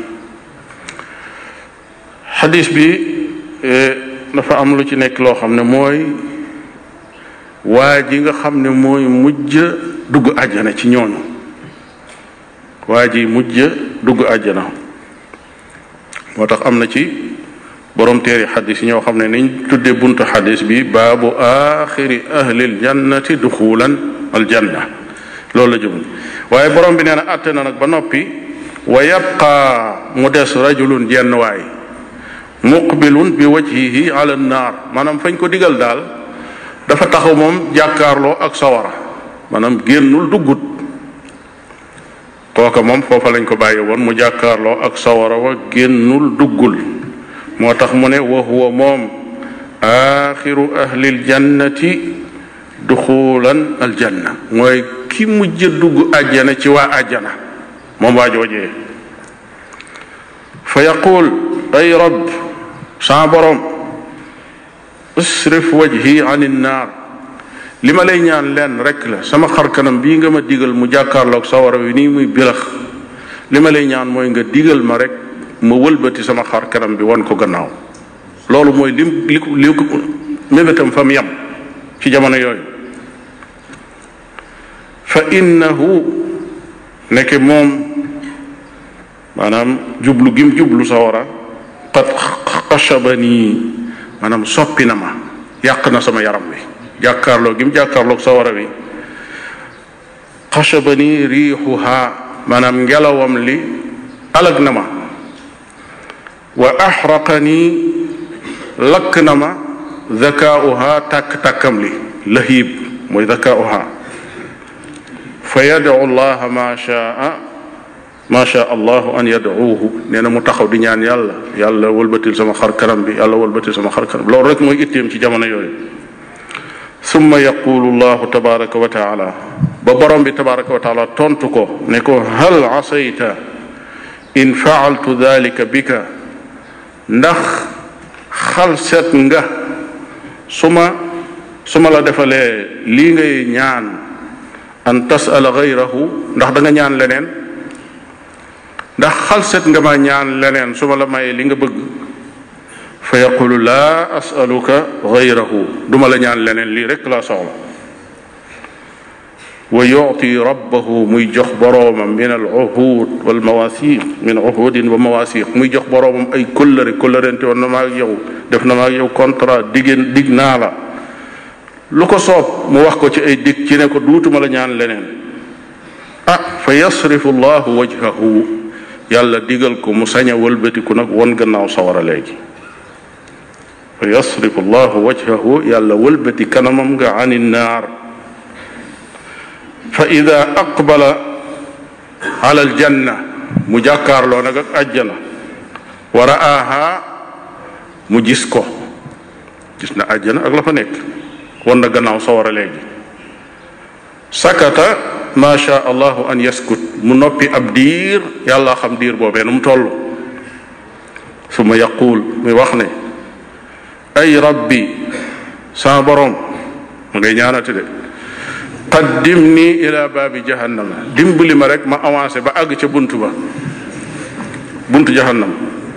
xadis bi dafa am lu ci nekk loo xam ne mooy waa ji nga xam ne mooy mujj dugg àjjana ci ñooñu waa ji mujj dugg àjjana moo tax am na ci borom téeri xadis yi ñoo xam ne niñ tudde buntu xadis bi baabu axiri ahlil jannati duxulan aljanna loolu la jublu waaye borom bi nee na àtte na nag ba noppi wa yabqa mu des rajulun jenn waay muqbilun bi wajhihi ala naar maanaam fañ ko digal daal dafa taxaw moom jàkkaarloo ak sawara maanaam génnul duggut kooka moom foofa lañ ko bàyyi woon mu jàkkaarloo ak sawara wa génnul duggul moo tax mu ne wa huwa moom axiru ahlil jannati duxulan aljanna mooy ki mujj dugg àjjana ci waa àjjana moom waa joojee fa yaqul ay rab saa borom isrif wajhi an innaar li ma lay ñaan lenn rek la sama xar kanam bii nga ma digal mu jàkkaarloog sawara wi nii muy bilax li ma lay ñaan mooy nga digal ma rek ma wëlbati sama xar kanam bi wan ko gannaaw loolu mooy lim li ko li ko mébétam fa mu yem ci jamono yooyu fa innahu nekk moom maanaam jublu gim jublu sawara qad xashabanii maanaam soppi na ma yàq na sama yaram wi jàkkaarloo gim jàkkaarloog sawara wi xashabanii riixuha maanaam ngelawam li alag na ma wa axraqanii lakk na ma zakaauha tàkk-tàkkam li lahiib mooy zakaauha fa yadcu llaha ma shaa ma sha allahu an yadcuuhu nee na mu taxaw di ñaan yàlla yàlla wëlbatil sama xar kanam bi yàlla wëlbatil sama xar kanam loolu rek mooy itteem ci jamono yooyu summa yaqulu llahu tabaraka wa taala ba borom bi tabaraka wa taala tontu ko ne ko hal asayta in faaltu dalika bika ndax xal set nga su ma su ma la defalee lii ngay ñaan an tasala gayrahu ndax da nga ñaan leneen ndax xalset nga ma ñaan leneen su ma la mayee li nga bëgg fa yaqulu laa asaluka gayrahu duma la ñaan leneen lii rek laa soxla wa yuti rabbahu muy jox boroomam min al uhud wal mawasiq min uhudin wa mawasiq muy jox boroomam ay kóllëre kóllërente woon na maa ak yow def na maa ak yow contrat diggéen dig naa la lu ko soob mu wax ko ci ay dig ci ne ko duutuma la ñaan leneen ah fa yasrifu llahu wajhahu yàlla digal ko mu sañ a wëlbatiku nag won gannaaw sawara léegi fa yasrifu llahu wajhahu yàlla wëlbati kanamam nga ani naar fa ida aqbala ala aljanna mu jàkkaarloo nag ak ajjana wa ra'aaha mu gis ko gis na ajjana ak la fa nekk won na gannaaw sawara léegi sakata ma sha allahu an yaskut mu noppi ab diir yàlla xam diir boobee nu mu toll suma yaquul muy wax ne ay rabbi sama borom mu ngay ñaanati de qaddim nii ila baabi jahannama dimbali ma rek ma avancé ba àgg ca bunt ba buntu jahannam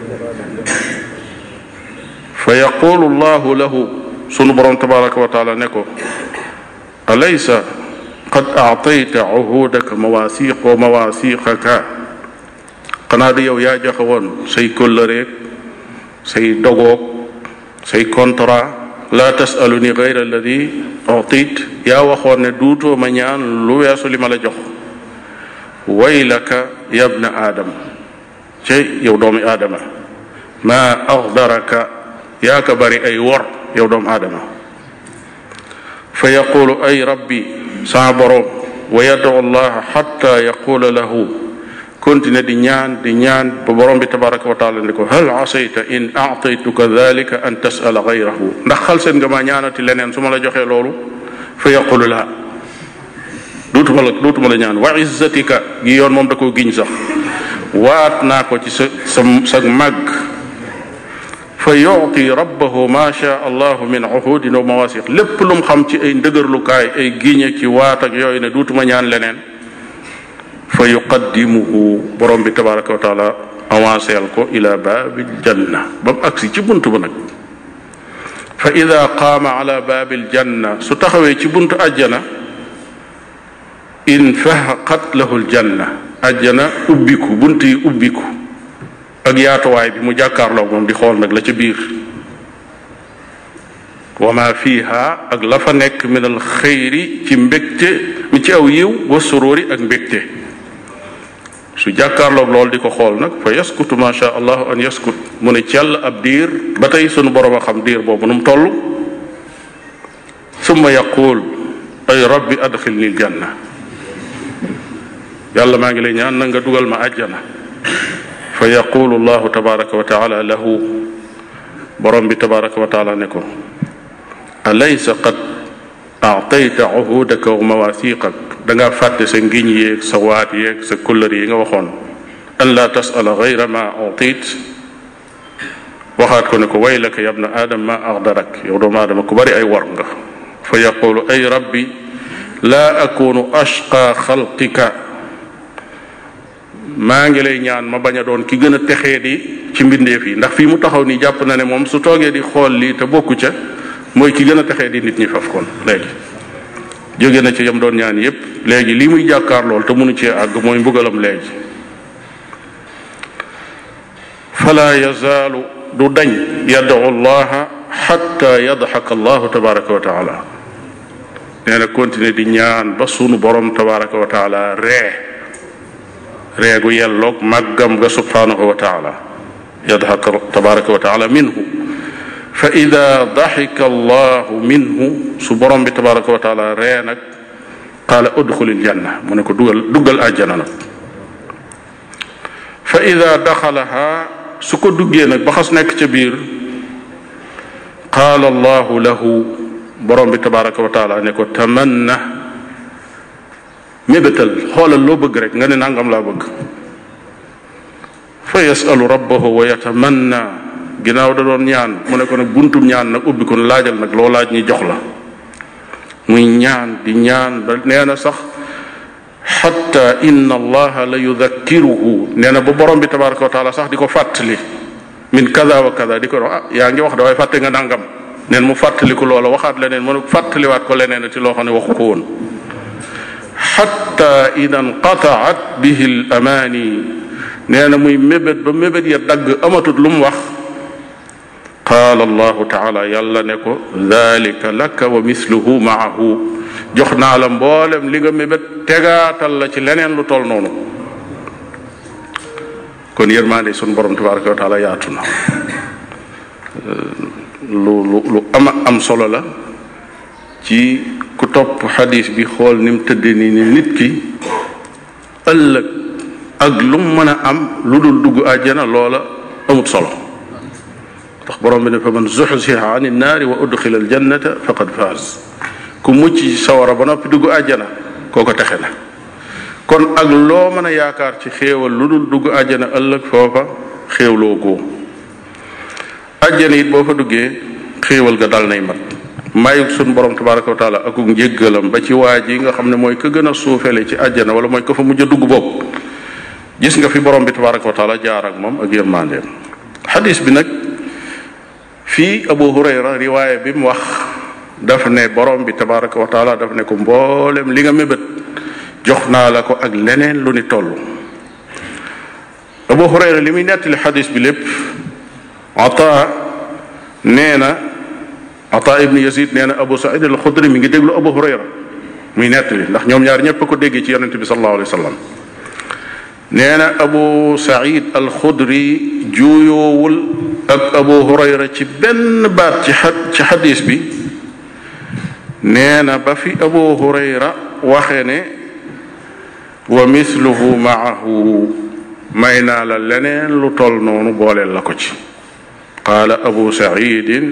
fa yaqulu llahu lahu sunu borom tabaraka wa taala ne ko alaysa qad aatayta uhudaka mawasiq wa mawasiqaka xanaa di yow yaa joxe woon say kóllëreeg say dogoog say contrat la tasaluni gayra alladi utit yaa waxoon ne duutoo ma ñaan lu weesu li ma la jox waylaka yabna aadam cey yow doomi aadama ma axdaraka yaa ka bari ay wor yow doomu aadama fa yaqulu ay rabbi saa boroom wa yadu allaha xatta yaqula lahu continue di ñaan di ñaan ba borom bi tabaraka wa taala ne ko hal asayta in aataytuka dalika an tasala gayrahu ndax xal seen nga ma ñaanati leneen su ma la joxee loolu fa yaqulu la duutuma la duutuma la ñaan wa izzatika gi yoon moom da koo giñ sax waat naa ko ci sa sa sa màgg fa yuti rabbahu ma sha allahu min uhudin wa mawasiq lépp lu mu xam ci ay ndëgërlukaay ay giñe ci waat ak yooyu ne duutuma ñaan leneen fa yuqaddimuhu borom bi tabaraka wa taala avanceel ko ila baabil janna ba mu agsi ci bunt ba nag fa ida qaama ala baabil janna su taxawee ci buntu ajjana infahaqat lahu ljanna ajjana ubbiku bunt yi ubbiku ak yaatuwaay bi mu jàkkaarloog moom di xool nag la ca biir wa ma fiha ak la fa nekk min al xëyri ci mbégte mi ci aw yiw wa suróori ak mbégte su jàkkaarloog loolu di ko xool nag fa yaskutu ma sha allahu an yaskut mu ne cell ab diir ba tey sunu borom a xam diir boobu nu mu toll summa yaqul ay rabbi adxilni aljanna yàlla maa ngi lay ñaan na nga dugal ma àjjana fa yaqulu allahu tabaraka wa taala lahu borom bi tabaraka wa taala ne ko alaysa qad aatayta uhudaka wa mawathiqak da ngaa fàtte sa ngiñ yeeg sa waat yeeg sa kullër yi nga waxoon an laa tasala gayra ma utit waxaat ko ne ko waylaka yabna aadam ma axdarak yow doomu aadama ku bari ay war nga fa yaqulu ay rabbi laa akunu ashqa xalqika maa ngi lay ñaan ma bañ a doon ki gën a texee di ci mbindeef yi ndax fii mu taxaw nii jàpp na ne moom su toogee di xool lii te bokku ca mooy ki gën a texee di nit ñi faf kon léegi jóge na ci yam doon ñaan yépp léegi lii muy jàkkaar lool te mënu cee àgg mooy mbugalam léegi fala yazaalu du dañ yad'u llaha xatta yadxaka allahu tabaraka wa taala nee na continuer di ñaan ba sunu borom tabaraka wa taala ree ree gu yelloog màggam ga subhanahu wa taala yadxaka tabaraka wa taala minhu fa ida daxika allahu minhu su borom bi tabaraka wa taala ree nag qaala udxulil janna mu ne ko dugal duggal àjjana nag fa ida daxalaha su ko duggee nag ba xas nekk ca biir qaala allahu lahu borom bi tabaraka wa taala ne ko tamanna mébétal xoolal loo bëgg rek nga ne nangam laa bëgg fa yasalu rabbahu wa yatamanna ginnaaw da doon ñaan mu ne ko nag buntum ñaan nag ubbi ko laajal nag loo laaj ñi jox la muy ñaan di ñaan ba nee na sax xatta inna allaha la yudakkiruhu nee na ba borom bi tabaraka wa taala sax di ko fàttali min kada wa kada di ko wax ah yaa ngi wax da waaye fàtte nga nangam neen mu fàttaliku loola waxaat leneen mu ne fàttaliwaat ko leneen ci loo xam ne waxu ko woon xatta ida nqataat bihi l amaani nee na muy mébét ba mébét ya dagg amatut lu mu wax qaala allahu taala yàlla ne ko dalika laka wa misluhu maahu jox naa la mboolem li nga mébét tegaatal la ci leneen lu tol noonu kon yërmaande sun borom tabaraka wa taala yaatu na lu lu lu ama am solo la ci ku topp xadis bi xool ni mu tëddee ni ni nit ki ëllëg ak lu mu mën a am lu dul dugg àjjana loola amut solo tax borom bi ne fa man zuxziha an innaari wa udxila aljannata faqad faaz ku mucc ci sawara ba noppi dugg àjjana kooko texe na kon ak loo mën a yaakaar ci xéewal lu dul dugg àjjana ëllëg foofa xéewloo ko àjjana it boo fa duggee xéewal ga dal nay mat mayug sun borom tabaraka wa taala akuk njéggalam ba ci waa ji nga xam ne mooy ka gën a suufele ci àjjana wala mooy ka fa mujj a dugg bopp gis nga fi borom bi tabaraka wa taala jaar ak moom ak yërmandeem xadis bi nag fii abu hurayra riwaaya bi mu wax daf ne borom bi tabaraka wa taala daf ne ko mboolem li nga mébét jox naa la ko ak leneen lu ni toll abu hurayra li muy nettali xadis bi lépp ata nee na ata ibn yazid nee na abu said al xudri mi ngi déglu abu hurayra muy nettali ndax ñoom ñaar ñépp a ko déggee ci yonente bi sallallahu alayhi wa sallam nee na abu said al xudri juuyoowul ak abu hurayra ci benn baat ci xa ci xadis bi nee na ba fi abu hurayra waxe ne wa misluhu maahu may naa la leneen lu tol noonu booleel la ko ci qaala abu saidin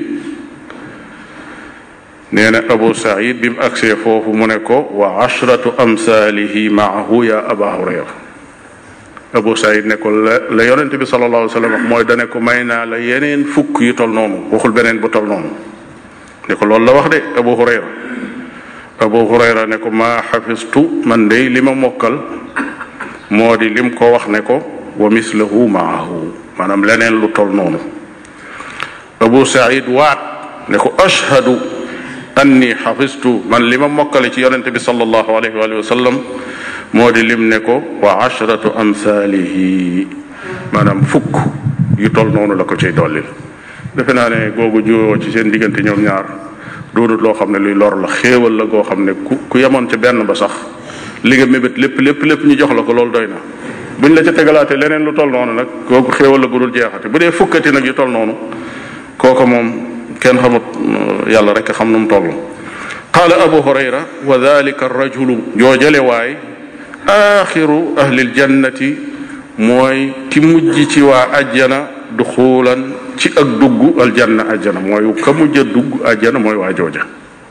nee na abu said bi mu agsee foofu mu ne ko wa ashratu amsaalihi maahu ya aba hurayra abu said ne ko la la yonente bi sallallahu alayhi wa sallam wax mooy dane ko may naa la yeneen fukk yu tol noonu waxul beneen bu tol noonu ne ko loolu la wax de abu hurayra abu hurayra ne ko maa xafistu man de li ma mokkal moo di lim ko wax ne ko wa mislahu maahu maanaam leneen lu tol noonu abu said waat ne ko ashhadu anni xafistu man li ma mokkale ci yonente bi sallallahu alayhi wa sallam moo di lim ne ko wa ashratu amsaalihi maanaam fukk yu tol noonu la ko ciy dollil defe naa ne googu juwoo ci seen diggante ñoom ñaar doonut loo xam ne luy lor la xéewal la goo xam ne ku ku yemoon ca benn ba sax li nga mébét lépp lépp lépp ñu jox la ko loolu doy na buñ la ca tegalaatee leneen lu toll noonu nag kooku xéewal la gudul jeexati bu dee fukkati nag yu toll noonu kooku moom kenn xamut yàlla rek xam nu mu toll qaala abu hurayra wa dalika rajulu joojale waay axiru ahli ljannati mooy ki mujj ci waa ajjana duxuulan ci ak dugg aljanna ajjana mooy ka mujj a dugg ajjana mooy waa jooja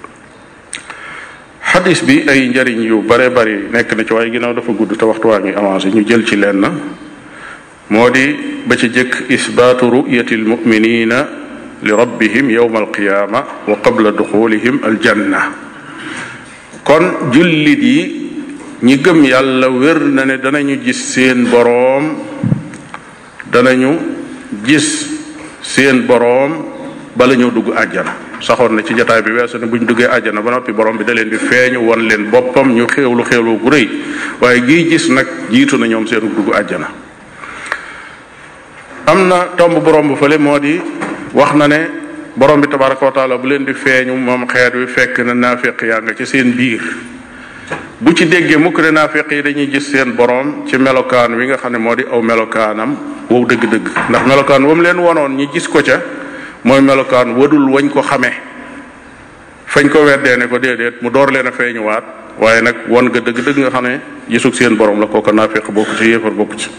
xadis bi ay njariñ yu bare bari nekk na ci waaye ginnaaw dafa gudd te waxtu waa ngi avancé ñu jël ci lenn moo di ba ci jëkk isbaatu ru'yati almuminina li rabbihim yowma alqiyaama wa qabla duxulihim aljanna kon jullit yi ñi gëm yàlla wér na ne danañu gis seen boroom danañu gis seen boroom bala ñoo dugg àjjana saxoon na ci jataay bi weesu ne bu ñu duggee àjjana ba noppi borom bi da leen di feeñu won leen boppam ñu xéewlu xéewlu gu rëy waaye gii gis nag jiitu na ñoom seenu dugg àjjana am na tomb borom bu fële moo di wax na ne borom bi tabaraka wa taala bu leen di feeñu moom xeet wi fekk na naafeq yaa nga ci seen biir bu ci déggee mukk ne naafeq yi dañuy gis seen borom ci melokaan wi nga xam ne moo di aw melokaanam wow dëgg-dëgg ndax melokaan wam leen wonoon ñi gis ko ca mooy melokaan wadul wañ ko xamee fañ ko weddee ne ko déedéet mu door leen a feeñuwaat waaye nag won nga dëgg-dëgg nga xam ne gisug seen borom la kooka naafeq bokku ci yéefar bokku ci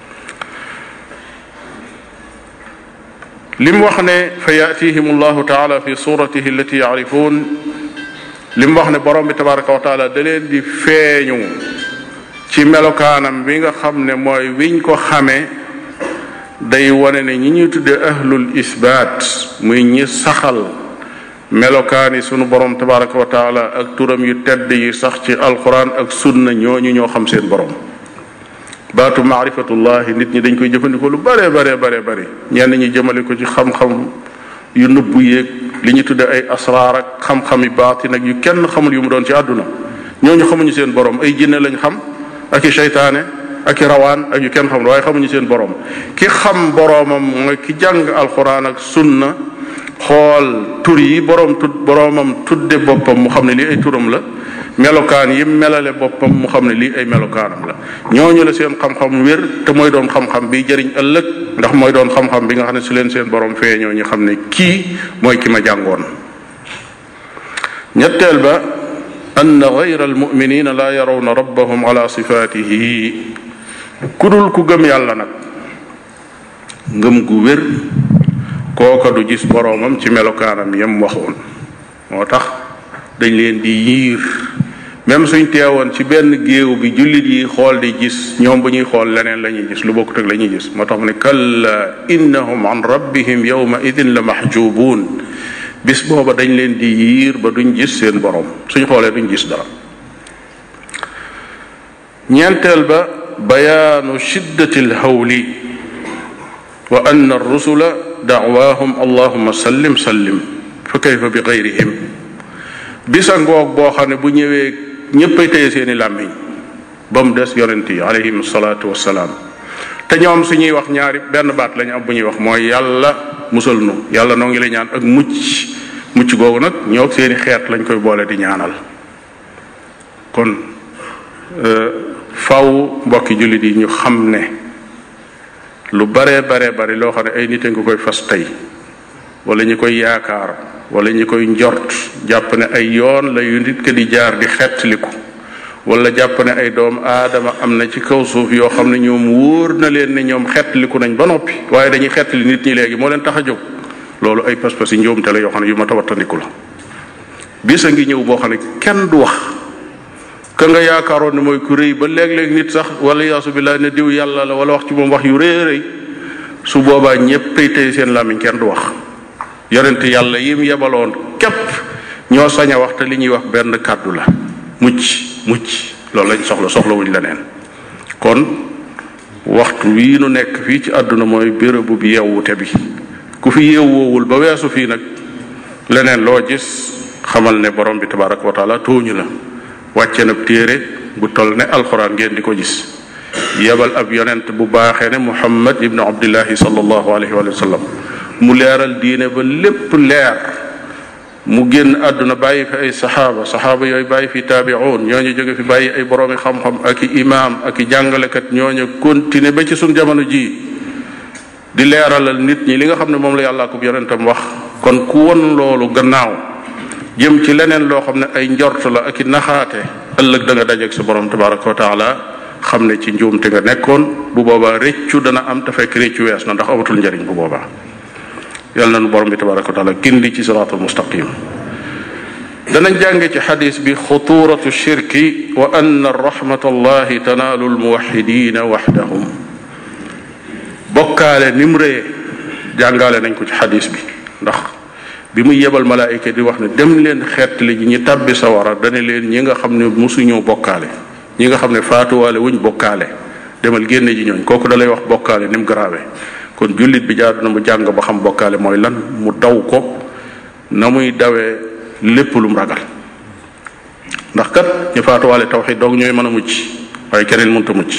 li mu wax ne fa yatihim allahu taala fi suratihi allati yaarifuun li mu wax ne borom bi tabaraka wa taala da leen di feeñu ci melokaanam bi nga xam ne mooy wiñ ko xamee day wane ne ñi ñuy tudde ahlul isbaat muy ñi saxal melokaani sunu borom tabaraka wa taala ak turam yu tedd yi sax ci alquran ak sunna ñooñu ñoo xam seen borom baatu maarifatullahi nit ñi dañ koy jëfandikoo lu bare bare bare bare ñenn ñi jëmale ko ci xam-xam yu nëbbu yéeg li ñu tudde ay asraar ak xam-xami baatin ak yu kenn xamul yu mu doon ci àdduna ñooñu xamuñu seen borom ay jinne lañ xam ak i seytaane ak i rawaan ak yu kenn xamul waaye xamuñu seen borom ki xam boromam mooy ki jàng alquran ak sunna xool tur yi borom tud boromam tudde boppam mu xam ne lii ay turam la melokaan yi melale boppam mu xam ne lii ay melokaanam la ñooñu la seen xam-xam wér te mooy doon xam-xam bi jëriñ ëllëg ndax mooy doon xam-xam bi nga xam ne su leen seen borom feeñoo ñu xam ne kii mooy ki ma jàngoon ñetteel ba ann gayra almuminina la yarawna rabbahum ala sifatihi ku dul ku gëm yàlla nag ngëm gu wér kooka du gis boroomam ci melokaanam yam waxoon moo tax dañ leen di yiir même suñ teewoon ci benn géew bi jullit yi xool di gis ñoom bu ñuy xool leneen la ñuy gis lu bokkut ak la ñuy gis moo tax mu ne kalla innahum an rabbihim yawma idin la mahjubuun bis booba dañ leen di yiir ba duñ gis seen borom suñ xoolee duñ gis dara ñeenteel ba bayaanu shiddati alhawli wa anna arrusula dacwaahum allahuma sallim sallim fa kayfa bi gayrihim bisa ngoog boo xam ne bu ñëwee ñéppay téye seeni làmmiñ ba mu des yonent yi alayhim salaatu wassalaam te ñoom suñuy wax ñaari benn baat lañu am bu ñuy wax mooy yàlla musal nu yàlla noo ngi lay ñaan ak mucc mucc googu nag ñoo seeni xeet lañ koy boole di ñaanal kon faw mbokki jullit yi ñu xam ne lu bare bare bari loo xam ne ay nit a nga koy fas tey wala ñi koy yaakaar wala ñi koy njort jàpp ne ay yoon la yu nit ka di jaar di xettaliku wala jàpp ne ay doom aadama am na ci kaw suuf yoo xam ne ñoom wóor na leen ne ñoom xettaliku nañ ba noppi waaye dañuy xettali nit ñi léegi moo leen tax a jóg loolu ay pas-pas yi njuumte la yoo xam ne yu ma tawattandiku la bis a ngi ñëw boo xam ne kenn du wax ka nga yaakaaroon ne mooy ku rëy ba léeg-léeg nit sax wala yaasu billaah ne diw yàlla la wala wax ci moom wax yu rëy rëy su boobaa ñépp tey tey seen làmmiñ kenn du wax yonent yàlla yim yebaloon képp ñoo sañ a wax te li ñuy wax benn kàddu la mucc mucc loolu lañ soxla soxlawuñ leneen kon waxtu wii nu nekk fii ci àdduna mooy bérébu bi yeewute bi ku fi yeewoowul ba weesu fii nag leneen loo gis xamal ne borom bi tabaraka wa taala tooñu la wàcce na téere bu toll ne alxuraan ngeen di ko gis yebal ab yonent bu baaxee ne muhammad ibnu abdillahi sallallahu alayhi wa sallam mu leeral diine ba lépp leer mu génn àdduna bàyyi fi ay saxaaba saxaaba yooyu bàyyi fi taabi'un ñooñu jóge fi bàyyi ay boroomi xam-xam ak i imaam ak i jàngalekat ñooñu continuer ba ci suñ jamono ji di leeralal nit ñi li nga xam ne moom la yàllaa ko yonentam wax kon ku won loolu gannaaw jëm ci leneen loo xam ne ay njort la ak i naxaate ëllëg da nga dajeeg sa borom tabaraka wa taala xam ne ci njuumte nga nekkoon bu boobaa réccu dana am te fekk réccu wees na ndax amatul njariñ bu boobaa yàlla na nu borom bi tabaraka wa taala gindi ci siraatul mustaqim danañ jànge ci xadis bi xuturatu shirki wa anna rahmat allahi tanaalu almuwaxidina waxdahum bokkaale nim ree jàngaale nañ ko ci xadis bi ndax bi muy yebal malaayika di wax ne dem leen xeetli ji ñi tàbbi sawara dane leen ñi nga xam ne musuñoo bokkaale ñi nga xam ne faatuwaale wuñ bokkaale demal génne ji ñooñ kooku da lay wax bokkaale ni mu grave kon jullit bi jaadu na mu jàng ba xam bokkaale mooy lan mu daw ko na muy dawee lépp lu mu ragal ndax kat ñu faatuwaale tawxid doog ñooy mën a mucc waaye keneen mënta mucc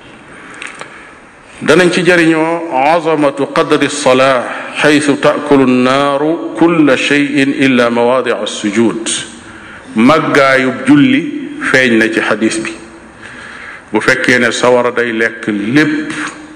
danañ ci jëriñoo azamatu qadri salaa xaytu taakulu nnaaru kulla cheyin illa mawaadi sujud màggaayub julli feeñ na ci xadis bi bu fekkee ne sawara day lekk lépp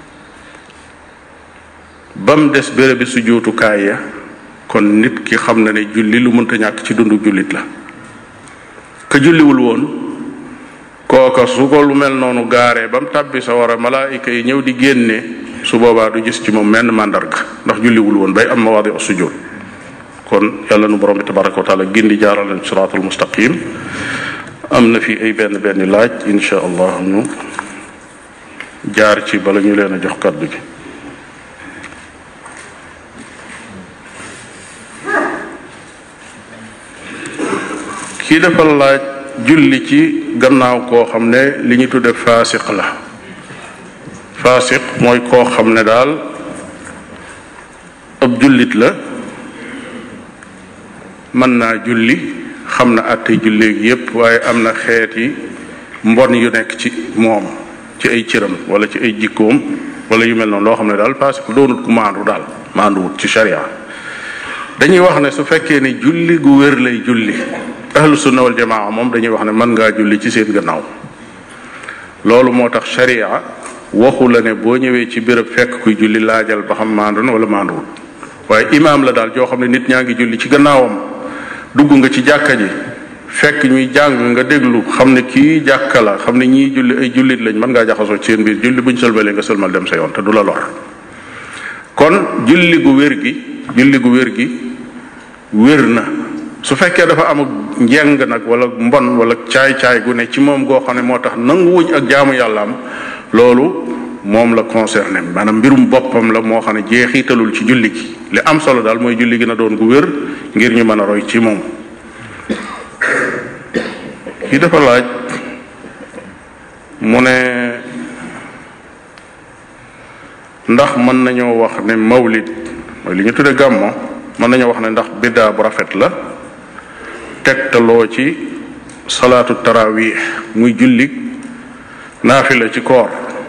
ba mu des bérébi sujuutukaay ya kon nit ki xam na ne julli lu mënta ñàkk ci dundu jullit la ka julliwul woon kooka su ko lu mel noonu gaaree ba mu tàbbi sawara malaayika yi ñëw di génne su boobaa du gis ci moom menn màndarga ndax julliwul woon bay am mawaadi sujud kon yàlla nu borom bi tabaraka wa taala gindi jaaral leen siraatul mustaqim am na fi ay benn benn laaj insha allah ñu jaar ci bala ñu leen a jox kàddu gi kii dafa laaj julli ci gannaaw koo xam ne li ñu tudde faasiq la faasiq mooy koo xam ne daal ab jullit la mën naa julli xam na àttey julleegi yépp waaye am na xeeti mbon yu nekk ci moom ci ay cëram wala ci ay jikkoom wala yu mel noonu loo xam ne daal faasiq doonut ku maandu daal maanduwut ci sharia dañuy wax ne su fekkee ne julli gu wér lay julli ahlu sunna wal jamaa moom dañuy wax ne mën ngaa julli ci seen gannaaw loolu moo tax sharia waxu la ne boo ñëwee ci béréb fekk kuy julli laajal ba xam maandu na wala maanduwul waaye imaam la daal joo xam ne nit ñaa ngi julli ci gannaawam dugg nga ci jàkka ji fekk ñuy jàng nga déglu xam ne kii jàkka la xam ne ñii julli ay jullit lañ mën ngaa jaxasoo ci seen biir julli buñ sëlmalee nga sëlmal dem sa yoon te du la lor kon julli gu wér gi julli gu wér gi wér na su fekkee dafa am njeng nag wala mbon wala caay-caay gu ne ci moom goo xam ne moo tax nanguwuñ ak jaamu yàllaam loolu moom la concerné maanaam mbirum boppam la moo xam ne jeexitalul ci julli gi li am solo daal mooy julli gi na doon gu wér ngir ñu mën a roy ci moom kii dafa laaj mu ne ndax mën nañoo wax ne mawlid mooy li ñu tudde gàmmo mën nañoo wax ne ndax biddaa bu rafet la tegtaloo ci salaatu tarawih muy julli naafila ci koor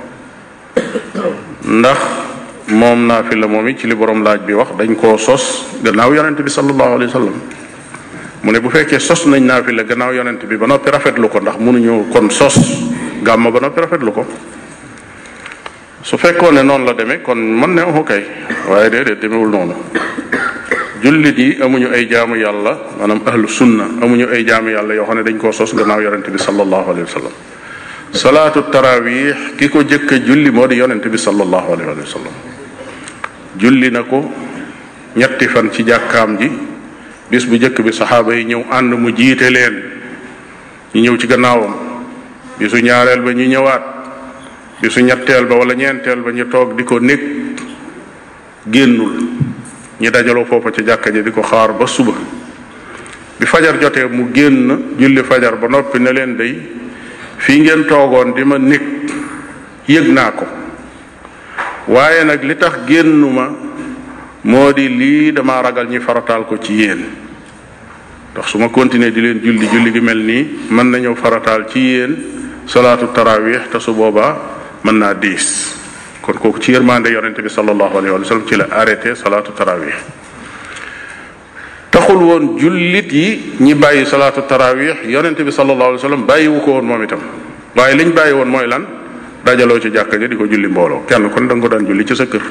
ndax moom naafila moom it ci li borom laaj bi wax dañ koo sos gannaaw yonent bi sallallahu alayhi wa sallam mu ne bu fekkee sos nañ naafila gannaaw yonent bi ba noppi rafetlu ko ndax mënuñu kon sos gàmma ba noppi rafetlu ko su fekkoon ne noonu la demee kon mën ne waxu kay waaye déedéet demewul noonu jullit yi amuñu ay jaamu yàlla maanaam ahlu sunna amuñu ay jaamu yàlla yoo xam ne dañ koo sos gannaaw yonent bi sallallahu alayhi wa sallam salaatu tarawih ki ko jëkk a julli moo di yonent bi sallallahu alayhi wa sallam julli na ko ñetti fan ci jàkkaam ji bis bu jëkk bi saxaaba yi ñëw ànd mu jiite leen ñu ñëw ci gannaawam bisu ñaareel ba ñu ñëwaat bisu ñetteel ba wala ñeenteel ba ñu toog di ko nekk génnul ñi dajaloo foofa ca jàkka ji di ko xaar ba suba bi fajar jotee mu génn julli fajar ba noppi ne leen day fii ngeen toogoon di ma nekk yëg naa ko waaye nag li tax génnuma moo di lii dama ragal ñi farataal ko ci yéen ndax su ma continuer di leen julli julli gi mel nii mën nañoo farataal ci yéen salaatu tarawih te su boobaa mën naa diis kon kooku ci yërmande yonente bi sallallahu alayhi wa sallam ci la arrêté salaatu tarawih tax taxul woon jullit yi ñi bàyyi salaatu tarawih yonente bi sallallahu alayhi wa sallam bàyyiwu ko woon moom itam waaye liñ bàyyi woon mooy lan dajaloo ci jàkka ji di ko julli mbooloo kenn kon da nga ko daan julli ci sa kër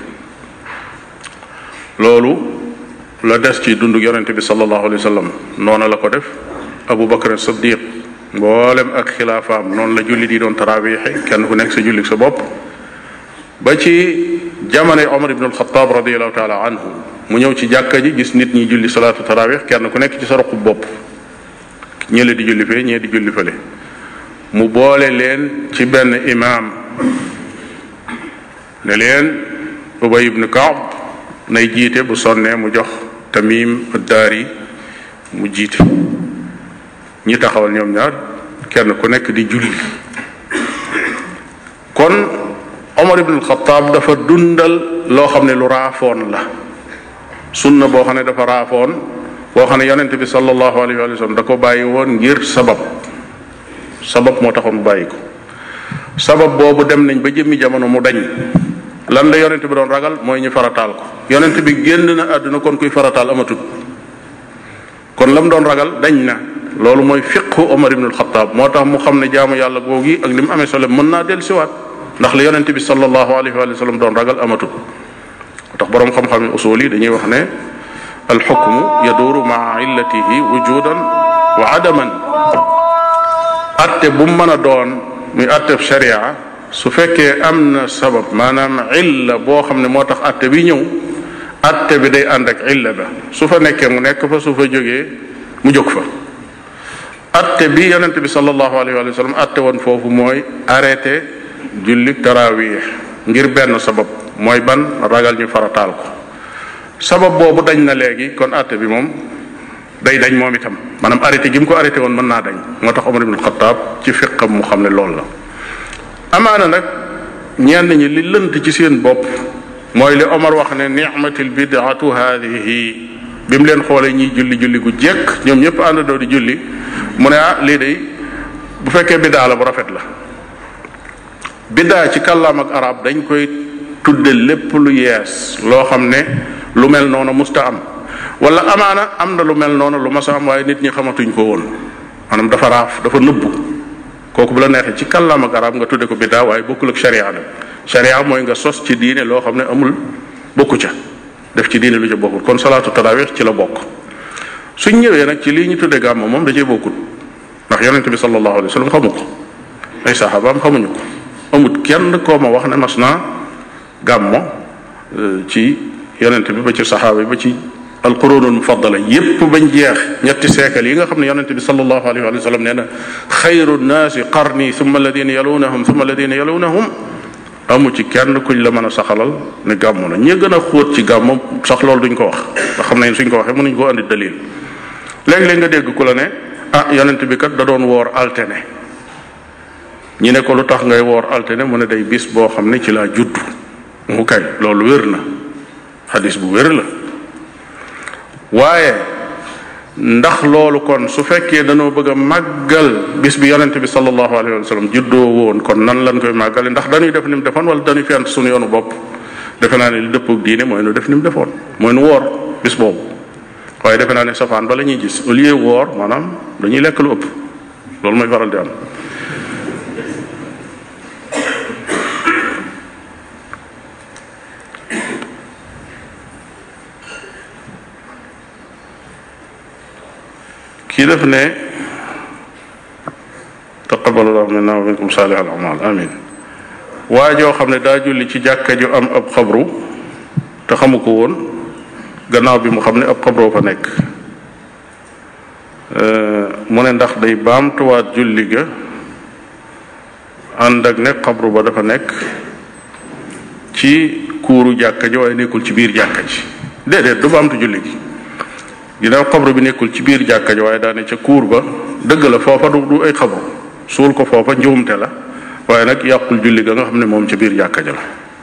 loolu la des ci dunduk yonente bi sallallahu alayhi wa sallam noona la ko def abu bakar siddiq mboolem ak xilaafaam noonu la jullit yi doon tarawixe kenn ku nekk sa jullik sa bopp ba ci jamonoy omar ibn alxataab radiallahu taala anhu mu ñëw ci jàkka ji gis nit ñi julli salaatu tarawih kenn ku nekk ci sa roqub bopp ñële di julli fee ñee di julli fële mu boole leen ci benn imaam ne leen ubay ibn kaab nay jiite bu sonnee mu jox tamim addaari mu jiite ñi taxawal ñoom ñaar kenn ku nekk di julli kon omar ibn alxataab dafa dundal loo xam ne lu raafoon la sunna boo xam ne dafa raafoon boo xam ne yonent bi sallallahu alayhi wa sallam da ko bàyyi woon ngir sabab sabab moo taxoon mu bàyyi ko sabab boobu dem nañ ba jëmmi jamono mu dañ lan la yonent bi doon ragal mooy ñu farataal ko yonent bi génn na àdduna kon kuy farataal amatut kon lam doon ragal dañ na loolu mooy fiqhu Omar ibn al-Khattab moo tax mu xam ne jaamu yàlla googi ak li mu amee solo mën naa del siwaat ndax la yonent bi sallallahu alayhi wa sallam doon ragal amatut moo tax boroom xam-xam yi usul yi dañuy wax ne alxukmu yaduuru maa illatihi wujudan wa adaman atte bu mu mën a doon muy atteb sharia su fekkee am na sabab maanaam illa boo xam ne moo tax atte bi ñëw atte bi day ànd ak illa ba su fa nekkee mu nekk fa su fa jógee mu jóg fa atte bi yonente bi sallallahu alayhi wa sallam atte woon foofu mooy arrêté jullik tarawih ngir benn sabab mooy ban ragal ñu farataal ko sabab boobu dañ na léegi kon atte bi moom day dañ moom itam maanaam arrêté gi mu ko arrêté woon mën naa dañ moo tax Omar ibn Khattab ci fiqam mu xam ne loolu la amaana nag ñenn ñi li lënt ci seen bopp mooy li Omar wax ne ni'matil bid'atu haadihi bi mu leen xoolee ñiy julli julli gu jekk ñoom ñëpp àndandoo di julli mu ne ah lii de bu fekkee biddaa la bu rafet la biddaa ci kàllaam ak arab dañ koy tudde lépp lu yees loo xam ne lu mel noonu musta am wala amaana am na lu mel noonu lu mas a am waaye nit ñi xamatuñ ko woon maanaam dafa raaf dafa nëbbu kooku bu la neexee ci kàllaam ak arab nga tudde ko biddaa waaye bokkul ak sharia nag sharia mooy nga sos ci diine loo xam ne amul bokku ca def ci diine lu ca bokkul kon salaatu tarawih ci la bokk suñ ñëwee nag ci lii ñu tudde gàmm moom da cee bokkul ndax yonente bi sallallahu alayhi wa sallam xamu ko ay saxaabaam xamuñu ko amut kenn koo ma wax ne mas naa gàmmo ci yonente bi ba ci saxaaba yi ba ci alqurunul mufaddala yépp bañ jeex ñetti seekal yi nga xam ne yonente bi sallallahu alayhi wa sallam nee na xayru nnaasi qarni summa alladina yalunahum summa alladina yalunahum amu ci kenn kuñ la mën a saxalal ne gàmmu na ñi gën a xóot ci gàmmu sax loolu duñ ko wax ndax xam nañ suñ ko waxee mënuñ koo andi dalil léeg-léeg nga dégg ku la ne ah yonent bi kat da doon woor altine ñi ne ko lu tax ngay woor altine mu ne day bis boo xam ne ci laa judd mu kay loolu wér na xadis bu wér la waaye ndax loolu kon su fekkee dañoo bëgg a màggal bis bi yonente bi sallallahu alayhi wa sallam juddoo woon kon nan lañ koy màggale ndax dañuy def ni mu defoon wala dañuy fent suñu yoonu bopp defe naa ne li dëppoog diine mooy nu def ni mu defoon mooy nu woor bis boobu waaye defe naa ne safaan ba la ñuy gis au lieu woor maanaam dañuy lekk lu ëpp loolu mooy faral di am kii def ne taqabbalallahu minna wa minkum saalih al amal amin waa joo xam ne daa julli ci jàkka ju am ab xabru te xamu ko woon gannaaw bi mu xam ne ab xabroo fa nekk mu ne ndax day baamtuwaat julli ga ànd ak ne xabru ba dafa nekk ci kuuru jàkka ji waaye nekkul ci biir jàkka ji déedéet du baamtu julli gi ginnaaw xabru bi nekkul ci biir jàkka ji waaye daane ca kuur ba dëgg la foofa du du ay xabru suul ko foofa njuumte la waaye nag yàqul julli ga nga xam ne moom ca biir jàkka ja la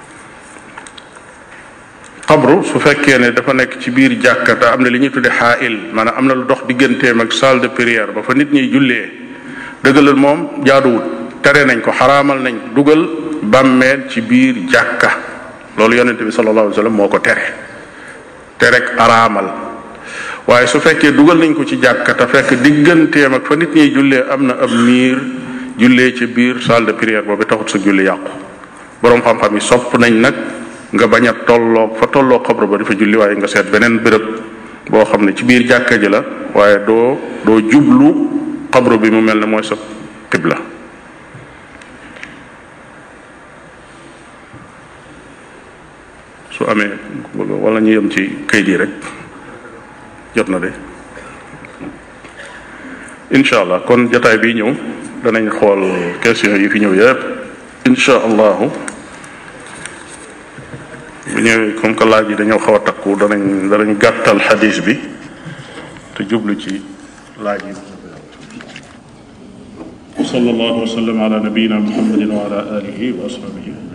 xabru su fekkee ne dafa nekk ci biir jàkka te am na li ñuy tudde xaail maanaam am na lu dox digganteem ak salle de prière ba fa nit ñiy jullee dëgg la moom jaaduwut tere nañ ko xaraamal nañ dugal bàmmeel ci biir jàkka loolu yonente bi sallallahu alayhi wa sallam moo ko tere terek araamal waaye su fekkee dugal nañ ko ci jàkka te fekk digganteem ak fa nit ñiy jullee am na ab miir jullee ci biir salle de prière boobu taxut sa julli yàqu boroom xam-xam yi sopp nañ nag nga bañ a tolloog fa tolloog xabru ba di fa julli waaye nga seet beneen béréb boo xam ne ci biir jàkka ji la waaye doo doo jublu xabru bi mu mel ne mooy sa qibla su amee wala ñu yem ci kayit yi rek jot na de incha allah kon jataay bi ñëw danañ xool question yi fi ñëw yépp incha allahu bu ñëwee comme que laaj yi dañoo xaw a takku danañ danañ gàttal xadis bi te jublu ci laaj yi sallallahu wa sallam ala nabiyina muhammadin wa ala alihi wa ashabihi